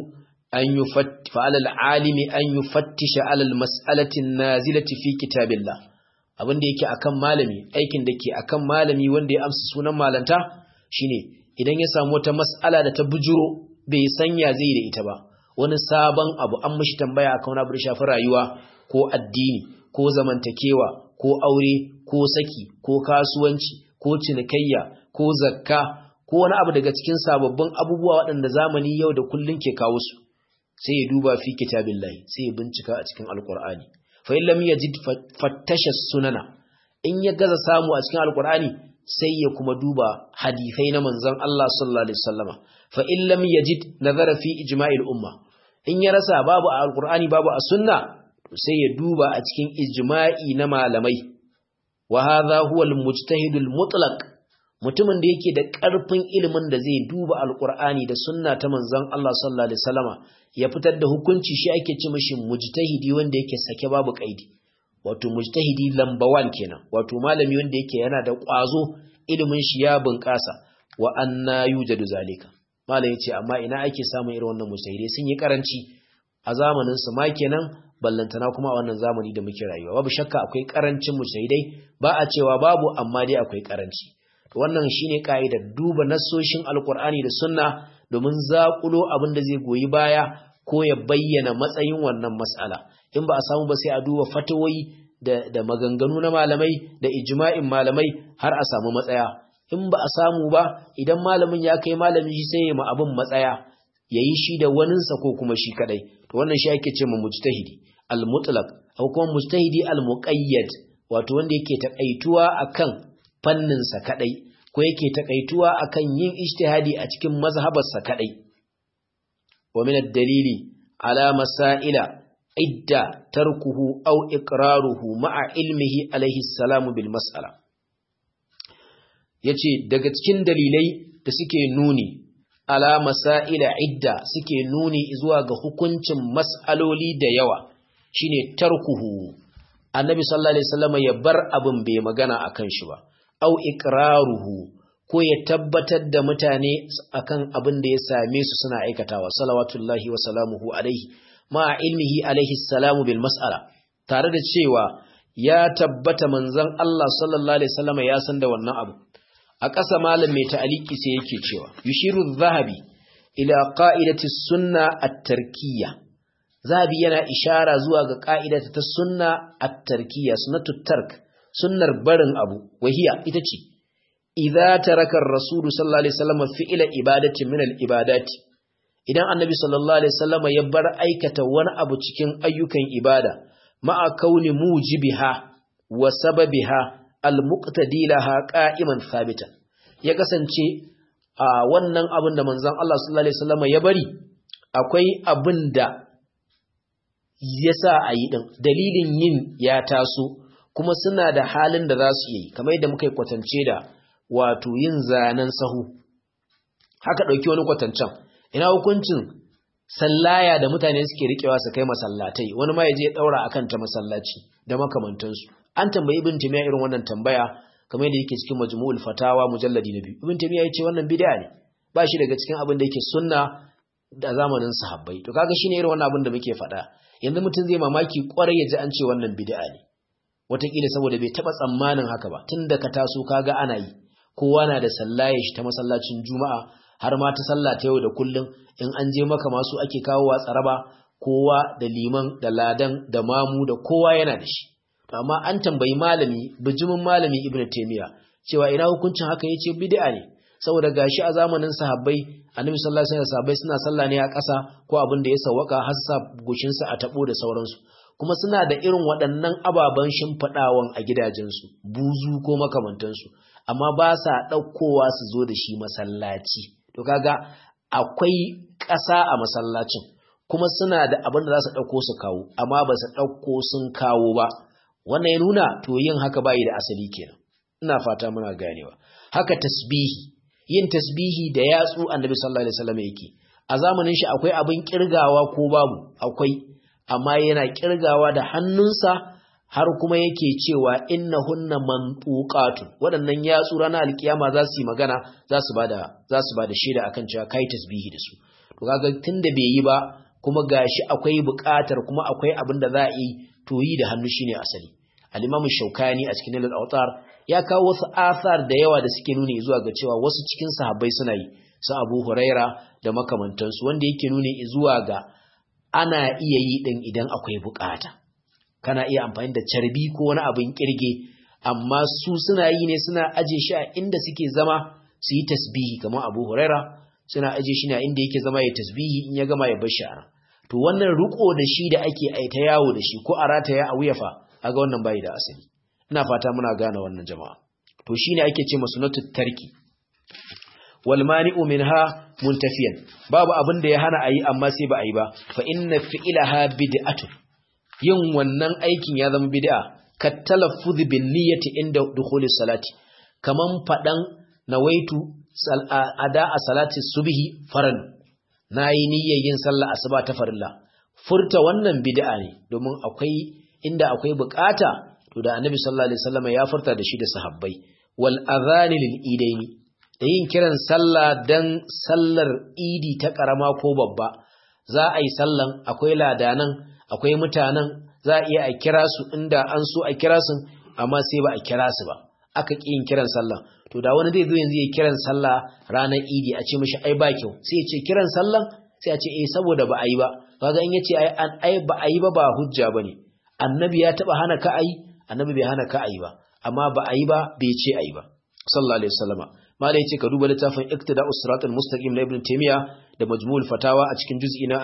an yufatti fa alal alimi an yufattisha alal mas'alati nazilati fi kitabillah abin da yake akan malami aikin da ke akan malami wanda ya amsa sunan malanta shine idan ya samu wata mas'ala da ta bujuro bai sanya zai da ita ba wani sabon abu an mishi tambaya akan wani abu da shafi rayuwa ko addini ko zamantakewa ko aure ko saki ko kasuwanci ko cinikayya ko zakka ko wani abu daga cikin sababbin abubuwa waɗanda zamani yau da kullun ke kawo su sai ya duba fi kitabillahi sai ya bincika a cikin alqur'ani fa in lam yajid fattasha sunana in ya gaza samu a cikin alqur'ani sai ya kuma duba hadisai na manzon Allah sallallahu alaihi wasallama fa in lam yajid nazara fi ijma'il umma in ya rasa babu a alqur'ani babu a sunna sai ya duba a cikin ijma'i na malamai wa hadha huwa al-mujtahid al-mutlaq mutumin da yake da ƙarfin ilimin da zai duba alqur'ani da sunna ta manzon Allah sallallahu alaihi wasallama ya fitar da hukunci shi ake ce mishi mujtahidi wanda yake sake babu kaidi wato mujtahidi lamba 1 kenan wato malami wanda yake yana da ƙwazo ilimin shi ya bunƙasa wa anna yujadu zalika malam yace amma ina ake samun irin wannan mujtahidai sun yi karanci a zamanin su ma kenan ballantana kuma a wannan zamani da muke rayuwa babu shakka akwai karancin mujtahidai ba a cewa babu amma dai akwai karanci wannan shine kaidar duba nassoshin alqur'ani da sunna domin zakulo abin da zai goyi baya ko ya bayyana matsayin wannan mas'ala in ba a samu ba sai a duba fatawoyi da, da maganganu na malamai da ijma'in malamai har a samu matsaya in ba a samu ba idan malamin ya kai malamin shi sai ya ma abin matsaya yayi shi da waninsa ko kuma shi kadai to wannan shi ake ce ma mujtahidi al-mutlaq ko kuma mujtahidi al-muqayyad wato wanda yake takaituwa akan fannin sa kadai ko yake takaituwa akan yin ijtihadi a cikin mazhabar sa kadai wa min ad-dalili ala masaila idda tarkuhu aw iqraruhu ma'a ilmihi alayhi salamu bil mas'ala yace daga cikin dalilai da suke nuni ala masaila idda suke nuni zuwa ga hukuncin mas'aloli da yawa shine tarkuhu annabi sallallahu alaihi wasallam ya bar abin bai magana akan shi ba au iqraruhu ko ya tabbatar da mutane akan abin da ya same su suna aikatawa salawatullahi wa salamuhu alaihi ma ilmihi alaihi salamu bil mas'ala tare da cewa ya tabbata manzon Allah sallallahu alaihi wasallam ya san da wannan abu a ƙasa malam mai ta'aliki sai yake cewa yushiru zahabi ila qa'idati sunna at-tarkiyya zahabi yana ishara zuwa ga ƙa'idata ta sunna at-tarkiyya sunnatu tark sunnar barin abu wahiya ita ce idza taraka ar-rasul sallallahu alaihi wasallam fi'la ibadati min al-ibadati idan annabi sallallahu alaihi wasallam ya bar aikata wani abu cikin ayyukan ibada ma'a kauni mujibiha wa sababiha al-muqtadi laha qa'iman thabitan ya kasance a wannan abin da manzon Allah sallallahu alaihi wasallam ya bari akwai abin da yasa a yi din dalilin yin ya taso kuma suna da halin da za su yi kamar yadda muka yi kwatance da wato yin zanen sahu haka ɗauki wani kwatancen ina hukuncin sallaya da mutane suke riƙewa su kai masallatai wani ma ya je ɗaura akan ta masallaci da makamantansu an tambayi ibn timiya irin wannan tambaya kamar yadda yake cikin majmu'ul fatawa mujalladi na biyu ibn timiya yace wannan bid'a ne ba shi daga cikin abin da yake sunna da zamanin sahabbai to kaga shine irin wannan abin da muke faɗa yanzu mutum zai mamaki kwarai ya ji an ce wannan bid'a ne wataƙila saboda bai taɓa tsammanin haka ba tun da ka taso kaga ana yi kowa na da sallaye shi ta masallacin juma'a har ma ta sallah ta yau da kullum in an je maka masu ake kawowa tsaraba kowa da liman da ladan da mamu da kowa yana da shi amma an tambayi malami bijimin malami ibn taymiya cewa ina hukuncin haka yace bid'a ne saboda gashi a zamanin sahabbai annabi sallallahu alaihi wasallam sahabbai suna sallah ne a ƙasa ko abin da ya sawaka har sa goshin sa a tabo da sauransu kuma suna da irin waɗannan ababen shimfiɗawan a gidajensu buzu ko makamantansu amma ba sa ɗaukowa su zo da shi masallaci to kaga akwai ƙasa a masallacin kuma suna da abin da za su ɗauko su kawo amma ba su ɗauko sun kawo ba wannan ya nuna to yin haka bayi da asali kenan ina fata muna ganewa haka tasbihi yin tasbihi da yatsu annabi sallallahu alaihi wasallam yake a zamanin shi akwai abin kirgawa ko babu akwai amma yana kirgawa da hannunsa har kuma yake cewa innahunna mantuqatun waɗannan yatsu ranar alkiyama za su yi magana za su bada za su bada shaida akan cewa kai tasbihi da su to kaga tunda bai yi ba kuma gashi akwai buƙatar kuma akwai abin da za a yi to yi da hannu shine asali al-imam shaukani a cikin al-awtar ya kawo wasu asar da yawa da suke nuni zuwa ga cewa wasu cikin sahabbai suna yi su abu huraira da makamantansu wanda yake nuni zuwa ga ana iya yi din idan akwai buƙata kana iya amfani da carbi ko wani abin kirge amma su suna yi ne suna aje shi a inda suke zama su yi tasbihi kamar abu huraira suna aje shi ne inda yake zama ya tasbihi in ya gama ya bar shi a to wannan riko da shi da ake aita yawo da shi ko a rataya a wuyafa aga wannan bai da asali ina fata muna gane wannan jama'a to shine ake ce masunatu tarki wal mani'u minha muntafiyan babu abin da ya hana ayi amma sai ba ayi ba fa inna fi'laha bid'atun yin wannan aikin ya zama bid'a ka talaffuz bin niyyati inda dukhulis salati kaman fadan nawaitu ada a salati subhi faran nayi niyyar yin sallah asuba ta farilla furta wannan bid'a ne domin akwai inda akwai bukata to da annabi sallallahu alaihi wasallam ya furta da shi da sahabbai wal adhani lil idaini da yin kiran sallah dan sallar idi ta karama ko babba za a yi sallan akwai ladanan akwai mutanen za a iya a kira su inda an so a kira su amma sai ba a kira su ba aka ƙi yin kiran sallah to da wani zai zo yanzu ya kiran sallah ranar idi a ce mishi ai ba kyau sai ya ce kiran sallan sai a ce eh saboda ba a yi ba kaga in yace ai ai ba a yi ba ba hujja bane annabi ya taba hana ka ai annabi bai hana ka ai ba amma ba a yi ba bai ce ai ba sallallahu alaihi wasallama malai yace ka duba littafin iktida'us siratal mustaqim na ibn taymiya da majmu'ul fatawa a cikin juz'i na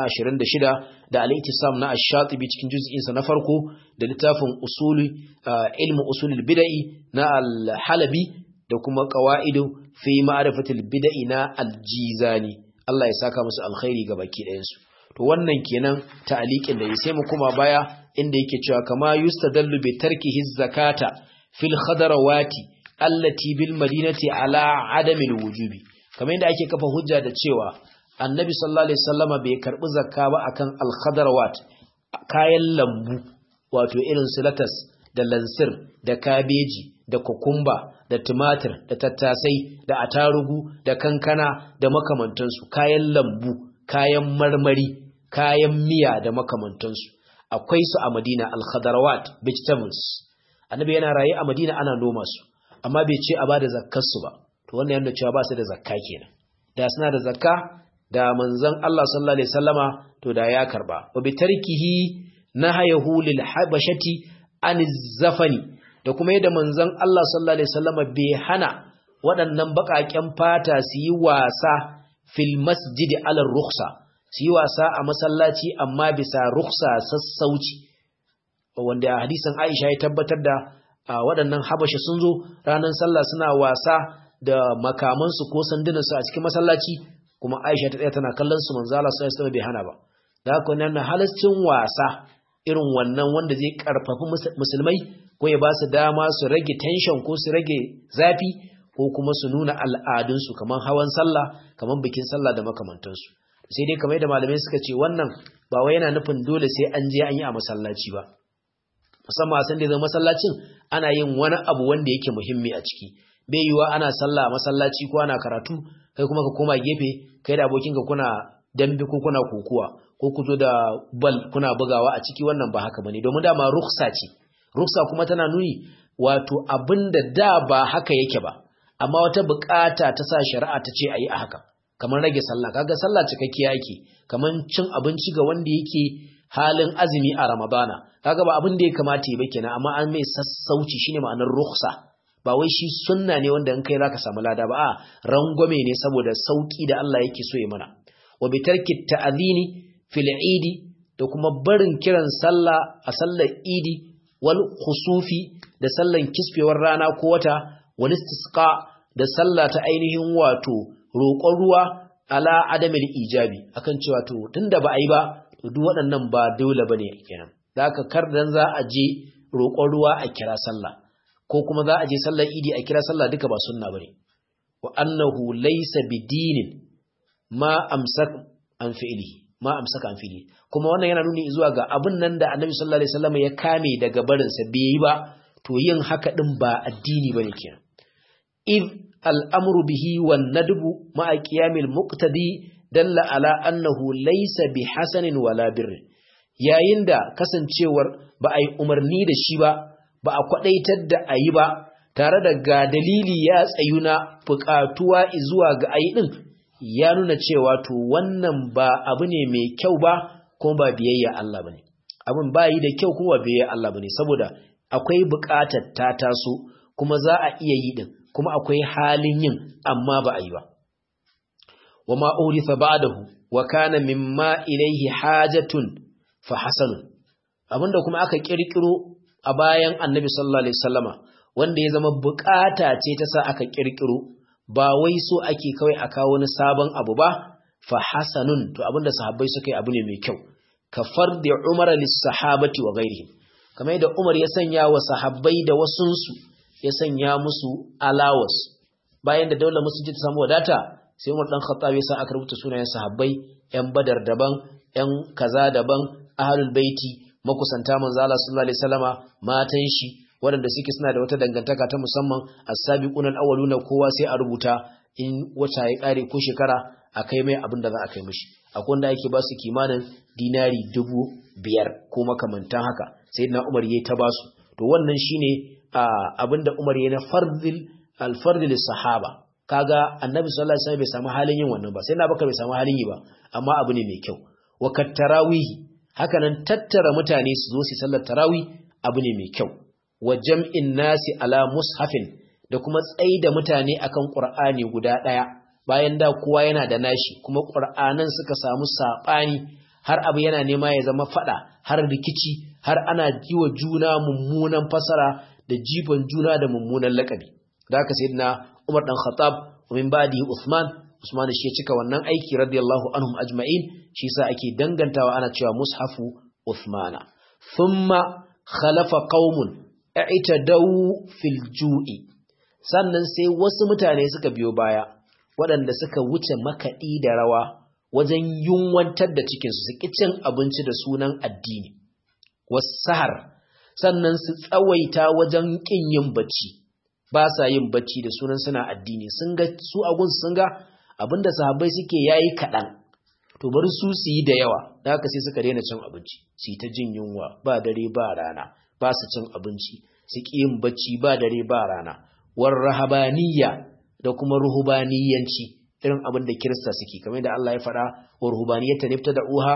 26 da al-ittisam na ash-shatibi cikin juz'in sa na farko da littafin usuli ilmu usulul bid'i na al-halabi da kuma qawaidu fi ma'rifatil bid'i na al-jizani Allah ya saka musu alkhairi ga baki ɗayan su to wannan kenan ta'liqin da sai mu kuma baya inda yake cewa kama yustadallu bi tarkihi zakata fil khadarawati allati bil madinati ala adamil wujubi kamar yadda ake kafa hujja da cewa annabi sallallahu alaihi wasallama bai karbi zakka ba akan al khadarawat kayan lambu wato irin su latas da lansir da kabeji da kokumba da tumatir da tattasai da atarugu da kankana da makamantansu kayan lambu kayan marmari kayan miya da makamantansu akwai su a madina al khadarawat vegetables annabi yana raye a madina ana noma su amma bai ce a bada zakkar su ba to wannan yana cewa ba su da zakka kenan da suna da zakka da manzon Allah sallallahu alaihi wasallama to da ya karba wa bi tarkihi nahayahu lil habashati an zafani da kuma yadda manzon Allah sallallahu alaihi wasallama bai hana waɗannan baƙaƙen fata su yi wasa fil masjidi ala rukhsa su yi wasa a masallaci amma bisa rukhsa sassauci wanda hadisin Aisha ya tabbatar da waɗannan habashi sun zo ranar sallah suna wasa da makamansu ko sandunansu a cikin masallaci kuma Aisha ta tsaya tana kallon su manzo Allah sallallahu alaihi bai hana ba da haka wannan halascin wasa irin wannan wanda zai karfafi musulmai ko ya ba su dama su rage tension ko su rage zafi ko kuma su nuna al'adunsu kamar hawan sallah kamar bikin sallah da makamantansu sai dai kamar da malamai suka ce wannan ba wai yana nufin dole sai an je an yi a masallaci ba musamman a san da zama masallacin ana yin wani abu wanda yake muhimmi a ciki bai yiwa ana sallah a masallaci ko ana karatu kai kuma ka koma gefe kai da abokinka kuna dambe ko kuna kokuwa ko ku zo da bal kuna bugawa a ciki wannan ba haka bane domin dama ruksa ce ruksa kuma tana nuni wato abinda da ba haka yake ba amma wata bukata ta sa shari'a ta ce ayi a haka kamar rage sallah kaga sallah cikakkiya yake kamar cin abinci ga wanda yake halin azumi a ramadana kaga ba abin da ya kamata yi ba kenan amma an mai sassauci shine ma'anar ruksa ba wai shi sunna ne wanda in kai zaka samu lada ba a rangwame ne saboda sauki da Allah yake so ya mana wa bi tarki ta'zini fil idi da kuma barin kiran sallah a sallar idi wal khusufi da sallan kisfewar rana ko wata wal istisqa da sallah ta ainihin wato roƙon ruwa ala adamil ijabi akan cewa to tunda ba a yi ba to duk waɗannan ba dole bane kenan da haka kar dan za a je roƙon ruwa a kira sallah ko kuma za a je sallar idi a kira sallah duka ba sunna bane wa annahu laysa bidinin ma amsak an fi'lihi ma amsaka an fi'lihi kuma wannan yana nuni zuwa ga abin nan da Annabi sallallahu alaihi wasallam ya kame daga barin sa bai yi ba to yin haka din ba addini bane kenan id al'amru bihi wan nadbu ma qiyamil muqtadi dalla ala annahu laysa bi hasanin wala birrin yayin da kasancewar ba a yi umarni da shi ba ba a kwadaitar da a yi ba tare da ga dalili ya tsayu na buƙatuwa zuwa ga ayi din ya nuna cewa to wannan ba abu ne mai kyau ba kuma ba biyayya Allah bane abin ba yi da kyau kuma ba biyayya Allah bane saboda akwai buƙatar ta taso kuma za a iya yi din kuma akwai halin yin amma ba a yi ba wa ma uritha ba'dahu wa kana mimma ilayhi hajatun fa hasanun abinda kuma aka kirkiro a bayan annabi sallallahu alaihi wasallama wanda ya zama bukata ce ta sa aka kirkiro ba wai so ake kawai a kawo wani sabon abu ba fa hasanun to abinda sahabbai suka yi abu ne mai kyau ka fardi umar lis sahabati wa ghairihim kamar yadda umar ya sanya wa sahabbai da wasunsu ya sanya musu alawas bayan da daular musulunci ta samu wadata sai umar dan khattab ya sa aka rubuta sunayen sahabbai yan badar daban yan kaza daban ahlul baiti makusanta manzo Allah sallallahu alaihi wasallama matan shi waɗanda suke suna da wata dangantaka ta musamman as-sabiquna al-awwaluna kowa sai a rubuta in wata ya kare ko shekara a kai mai abin da za a kai mishi akwai wanda yake ba su kimanin dinari dubu biyar ko makamantan haka sai na umar yayi ta basu to wannan shine abin da umar yayi na fardil al-fardil sahaba kaga annabi sallallahu alaihi wasallam bai samu halin yin wannan ba sai na baka bai samu halin yi ba amma abu ne mai kyau wa kattarawihi hakanan tattara mutane su zo su sallar tarawih abu ne mai kyau wa jam'in nasi ala mushafin da kuma tsaida mutane akan qur'ani guda daya bayan da kowa yana da nashi kuma qur'anan suka samu sabani har abu yana nema ya zama fada har rikici har ana jiwa juna mummunan fasara da jifan juna da mummunan lakabi da haka sayyidina Umar dan Khattab wa min ba'di Uthman Usman shi ya cika wannan aiki radiyallahu anhum ajma'in shi yasa ake dangantawa ana cewa mushafu Uthmana thumma khalafa qaumun i'tadaw fil ju'i sannan sai wasu mutane suka biyo baya waɗanda suka wuce makaɗi da rawa wajen yunwantar da cikinsu su ƙi cin abinci da sunan addini wasahar sannan su tsawaita wajen ƙin yin bacci ba sa yin bacci da sunan suna addini sun ga su agunsu sun ga abinda sahabbai suke yayi kaɗan to bari su su yi da yawa da haka sai suka daina cin abinci su yi ta jin yunwa ba dare ba rana ba su cin abinci su ƙi yin bacci ba dare ba rana war rahabaniya da kuma ruhubaniyanci irin abin da kirista suke kamar da Allah ya faɗa wa ruhubaniyata nifta da uha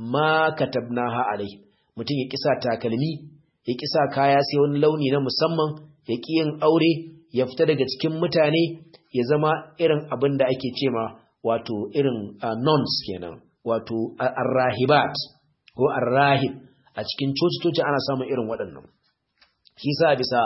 ma katabnaha alai mutum ya kisa takalmi ya kisa kaya sai wani launi na musamman ya ƙi yin aure ya fita daga cikin mutane ya zama irin abin da ake ce ma wato irin nuns kenan wato arrahibat ko arrahib a cikin coci-coci ana samun irin waɗannan shi sa bisa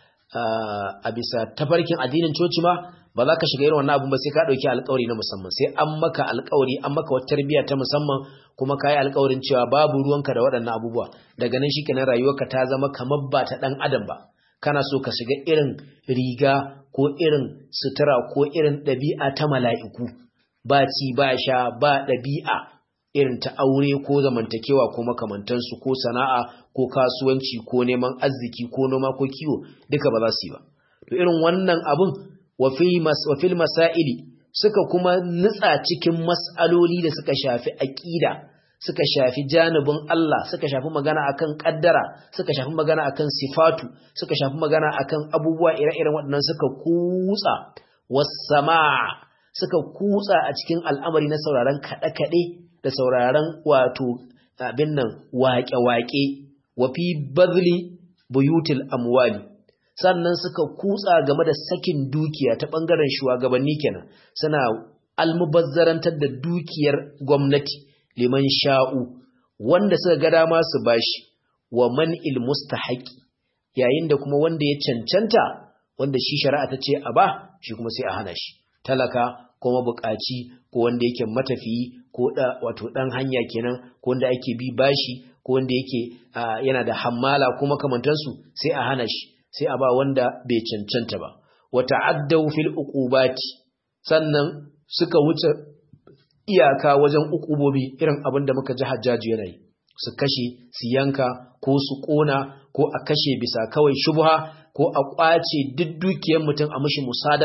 a bisa tafarkin addinin coci ma ba za ka shiga irin wannan abun ba sai ka ɗauki alkawari na musamman sai an maka alkawari an maka wata tarbiyya ta musamman kuma ka yi alkawarin cewa babu ruwanka da waɗannan abubuwa daga nan shikenan rayuwarka ta zama kamar ba ta ɗan adam ba kana so ka shiga irin riga ko irin sutura ko irin ɗabi'a ta mala'iku ba ci ba sha ba ɗabi'a irin ta aure ko zamantakewa ko makamantansu ko sana'a ko kasuwanci ko neman arziki ko noma ko kiwo duka ba za su yi ba to irin wannan abun wa fil masaili suka kuma nutsa cikin mas'aloli da suka shafi aqida suka shafi janibin Allah suka shafi magana akan kaddara suka shafi magana akan sifatu suka shafi magana akan abubuwa ire-iren waɗannan suka kutsa was-sama' suka kutsa a cikin al'amari na sauraron kaɗe-kaɗe da sauraron wato abin nan waƙe-waƙe wa fi bazli buyutil amwali sannan suka kutsa game da sakin dukiya ta ɓangaren shugabanni kenan suna almubazzarantar da dukiyar gwamnati liman sha'u wanda suka ga dama su bashi wa man il mustahaqi yayin da kuma wanda ya cancanta wanda shi shari'a ta ce a ba shi kuma sai a hana shi talaka ko mabukaci ko wanda yake matafiyi ko da wato dan hanya kenan ko wanda ake bi bashi ko wanda yake yana da hammala ko makamantansu sai a hana shi sai a ba wanda bai cancanta ba wa ta'addaw fil uqubati sannan suka wuce iyaka wajen ukubobi irin abin da muka ji hajjaji yana yi su kashe su yanka ko su kona ko a kashe bisa kawai shubha ko a kwace duk dukiyar mutum a mishi musadara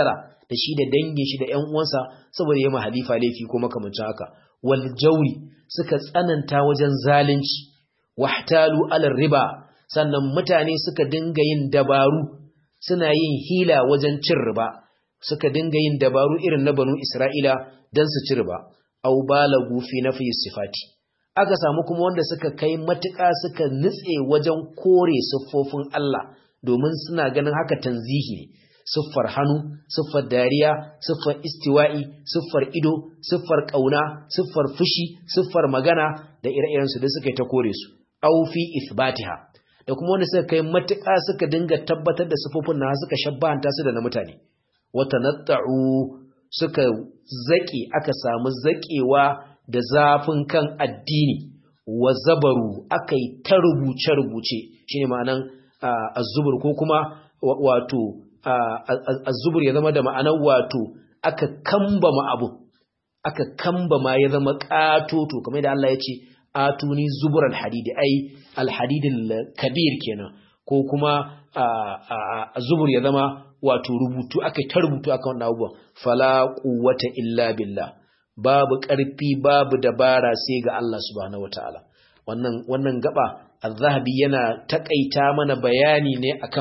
da shi da dangin shi da ƴan uwansa saboda yayi halifa laifi ko makamancin haka wal jawri suka tsananta wajen zalunci wahtalu ala riba sannan mutane suka dinga yin dabaru suna yin hila wajen cin riba suka dinga yin dabaru irin na banu Isra'ila dan su ci riba aw balagu fi nafi sifati aka samu kuma wanda suka kai matuƙa suka nutse wajen kore siffofin Allah domin suna ganin haka tanzihi ne siffar hannu siffar dariya siffar istiwa'i siffar ido siffar ƙauna siffar fushi siffar magana da ire-iren su da suka yi ta kore su aw fi ithbatiha da kuma wanda suka kai matuƙa suka dinga tabbatar da siffofin na suka shabbanta su da na mutane wata natta'u suka zaƙe aka samu zaƙewa da zafin kan addini wa zabaru aka yi ta rubuce-rubuce shi ne ma'anan azubur ko kuma wato azubur ya zama da ma'anan wato aka kambama abu aka kambama ya zama ƙatoto kamar da Allah ya ce atuni zubur alhadidi ai alhadidin kabir kenan ko kuma azubur ya zama wato rubutu aka ta rubutu aka wannan abubuwan fala quwwata illa billah babu ƙarfi babu dabara sai ga Allah subhanahu wataala wannan wannan gaba az-zahabi yana takaita mana bayani ne akan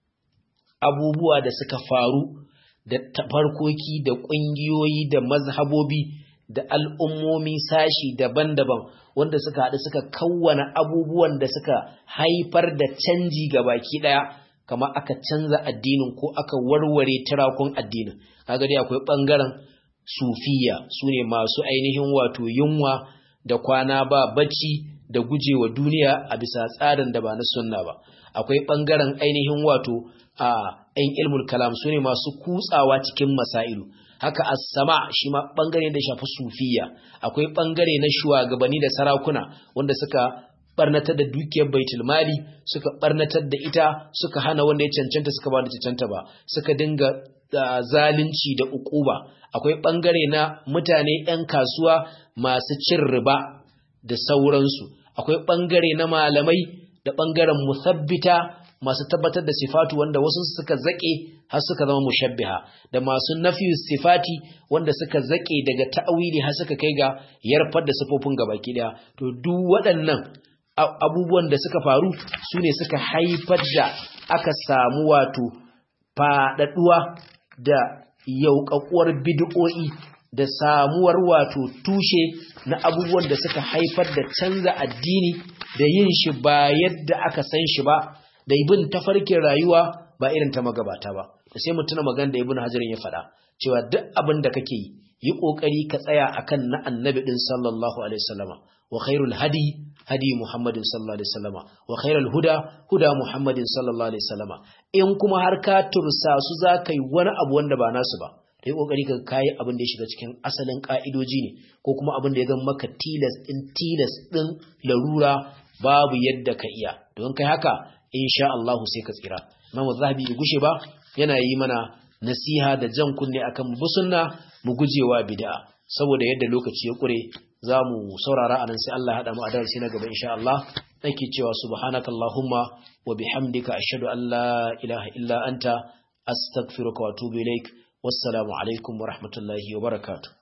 abubuwa da suka faru da tafarkoki da ƙungiyoyi da mazhabobi da al'ummomi sashi daban-daban wanda suka haɗu suka kawwana abubuwan da suka haifar da canji ga baki ɗaya kamar aka canza addinin ko aka warware tirakun addinin kaga dai akwai ɓangaren sufiya su ne masu ainihin wato yunwa da kwana ba bacci da gujewa duniya a bisa tsarin da ba na sunna ba akwai ɓangaren ainihin wato a ‘yan ilmul kalam su ne masu kutsawa cikin masailu haka as-sama shi ma ɓangare da shafi sufiya akwai ɓangare na shugabanni da sarakuna wanda suka barnatar da dukiyar baitul mali suka barnatar da ita suka hana wanda ya cancanta suka ba da cancanta ba suka dinga zalunci da ukuba akwai bangare na mutane 'yan kasuwa masu cin riba da sauransu akwai bangare na malamai da bangaren musabbita masu tabbatar da sifatu wanda wasu suka zake har suka zama mushabbiha da masu nafi sifati wanda suka zake daga ta'awili har suka kai ga yarfar da sifofin gabaki daya to duk waɗannan abubuwan da suka faru su ne suka haifar da aka samu wato faɗaɗuwa da yauƙaƙuwar bid'o'i da samuwar wato tushe na abubuwan da suka haifar da canza addini da yin shi ba yadda aka san shi ba da ibin tafarkin rayuwa ba irin ta magabata ba da sai mu tuna magana da ibn hajarin ya faɗa cewa duk abin da kake yi yi kokari ka tsaya akan na annabi din sallallahu alaihi wasallama wa khairul hadi hadi muhammadin sallallahu alaihi wasallama wa khairul huda huda muhammadin sallallahu alaihi wasallama in kuma har ka tursa su za ka yi wani abu wanda ba nasu ba da yi kokari ka kayi abin da ya shiga cikin asalin ka'idoji ne ko kuma abin da ya zama maka tilas din tilas din larura babu yadda ka iya don kai haka insha Allah sai ka tsira Imam Zahabi bai gushe ba yana yi mana nasiha da jan kunne akan mu sunna mu gujewa bid'a saboda yadda lokaci ya kure zamu saurara anan sai Allah ya hada mu a darasi na gaba insha Allah nake cewa subhanakallahumma wa bihamdika ashhadu an la ilaha illa anta astaghfiruka wa atubu ilaik wassalamu alaikum wa rahmatullahi wa barakatuh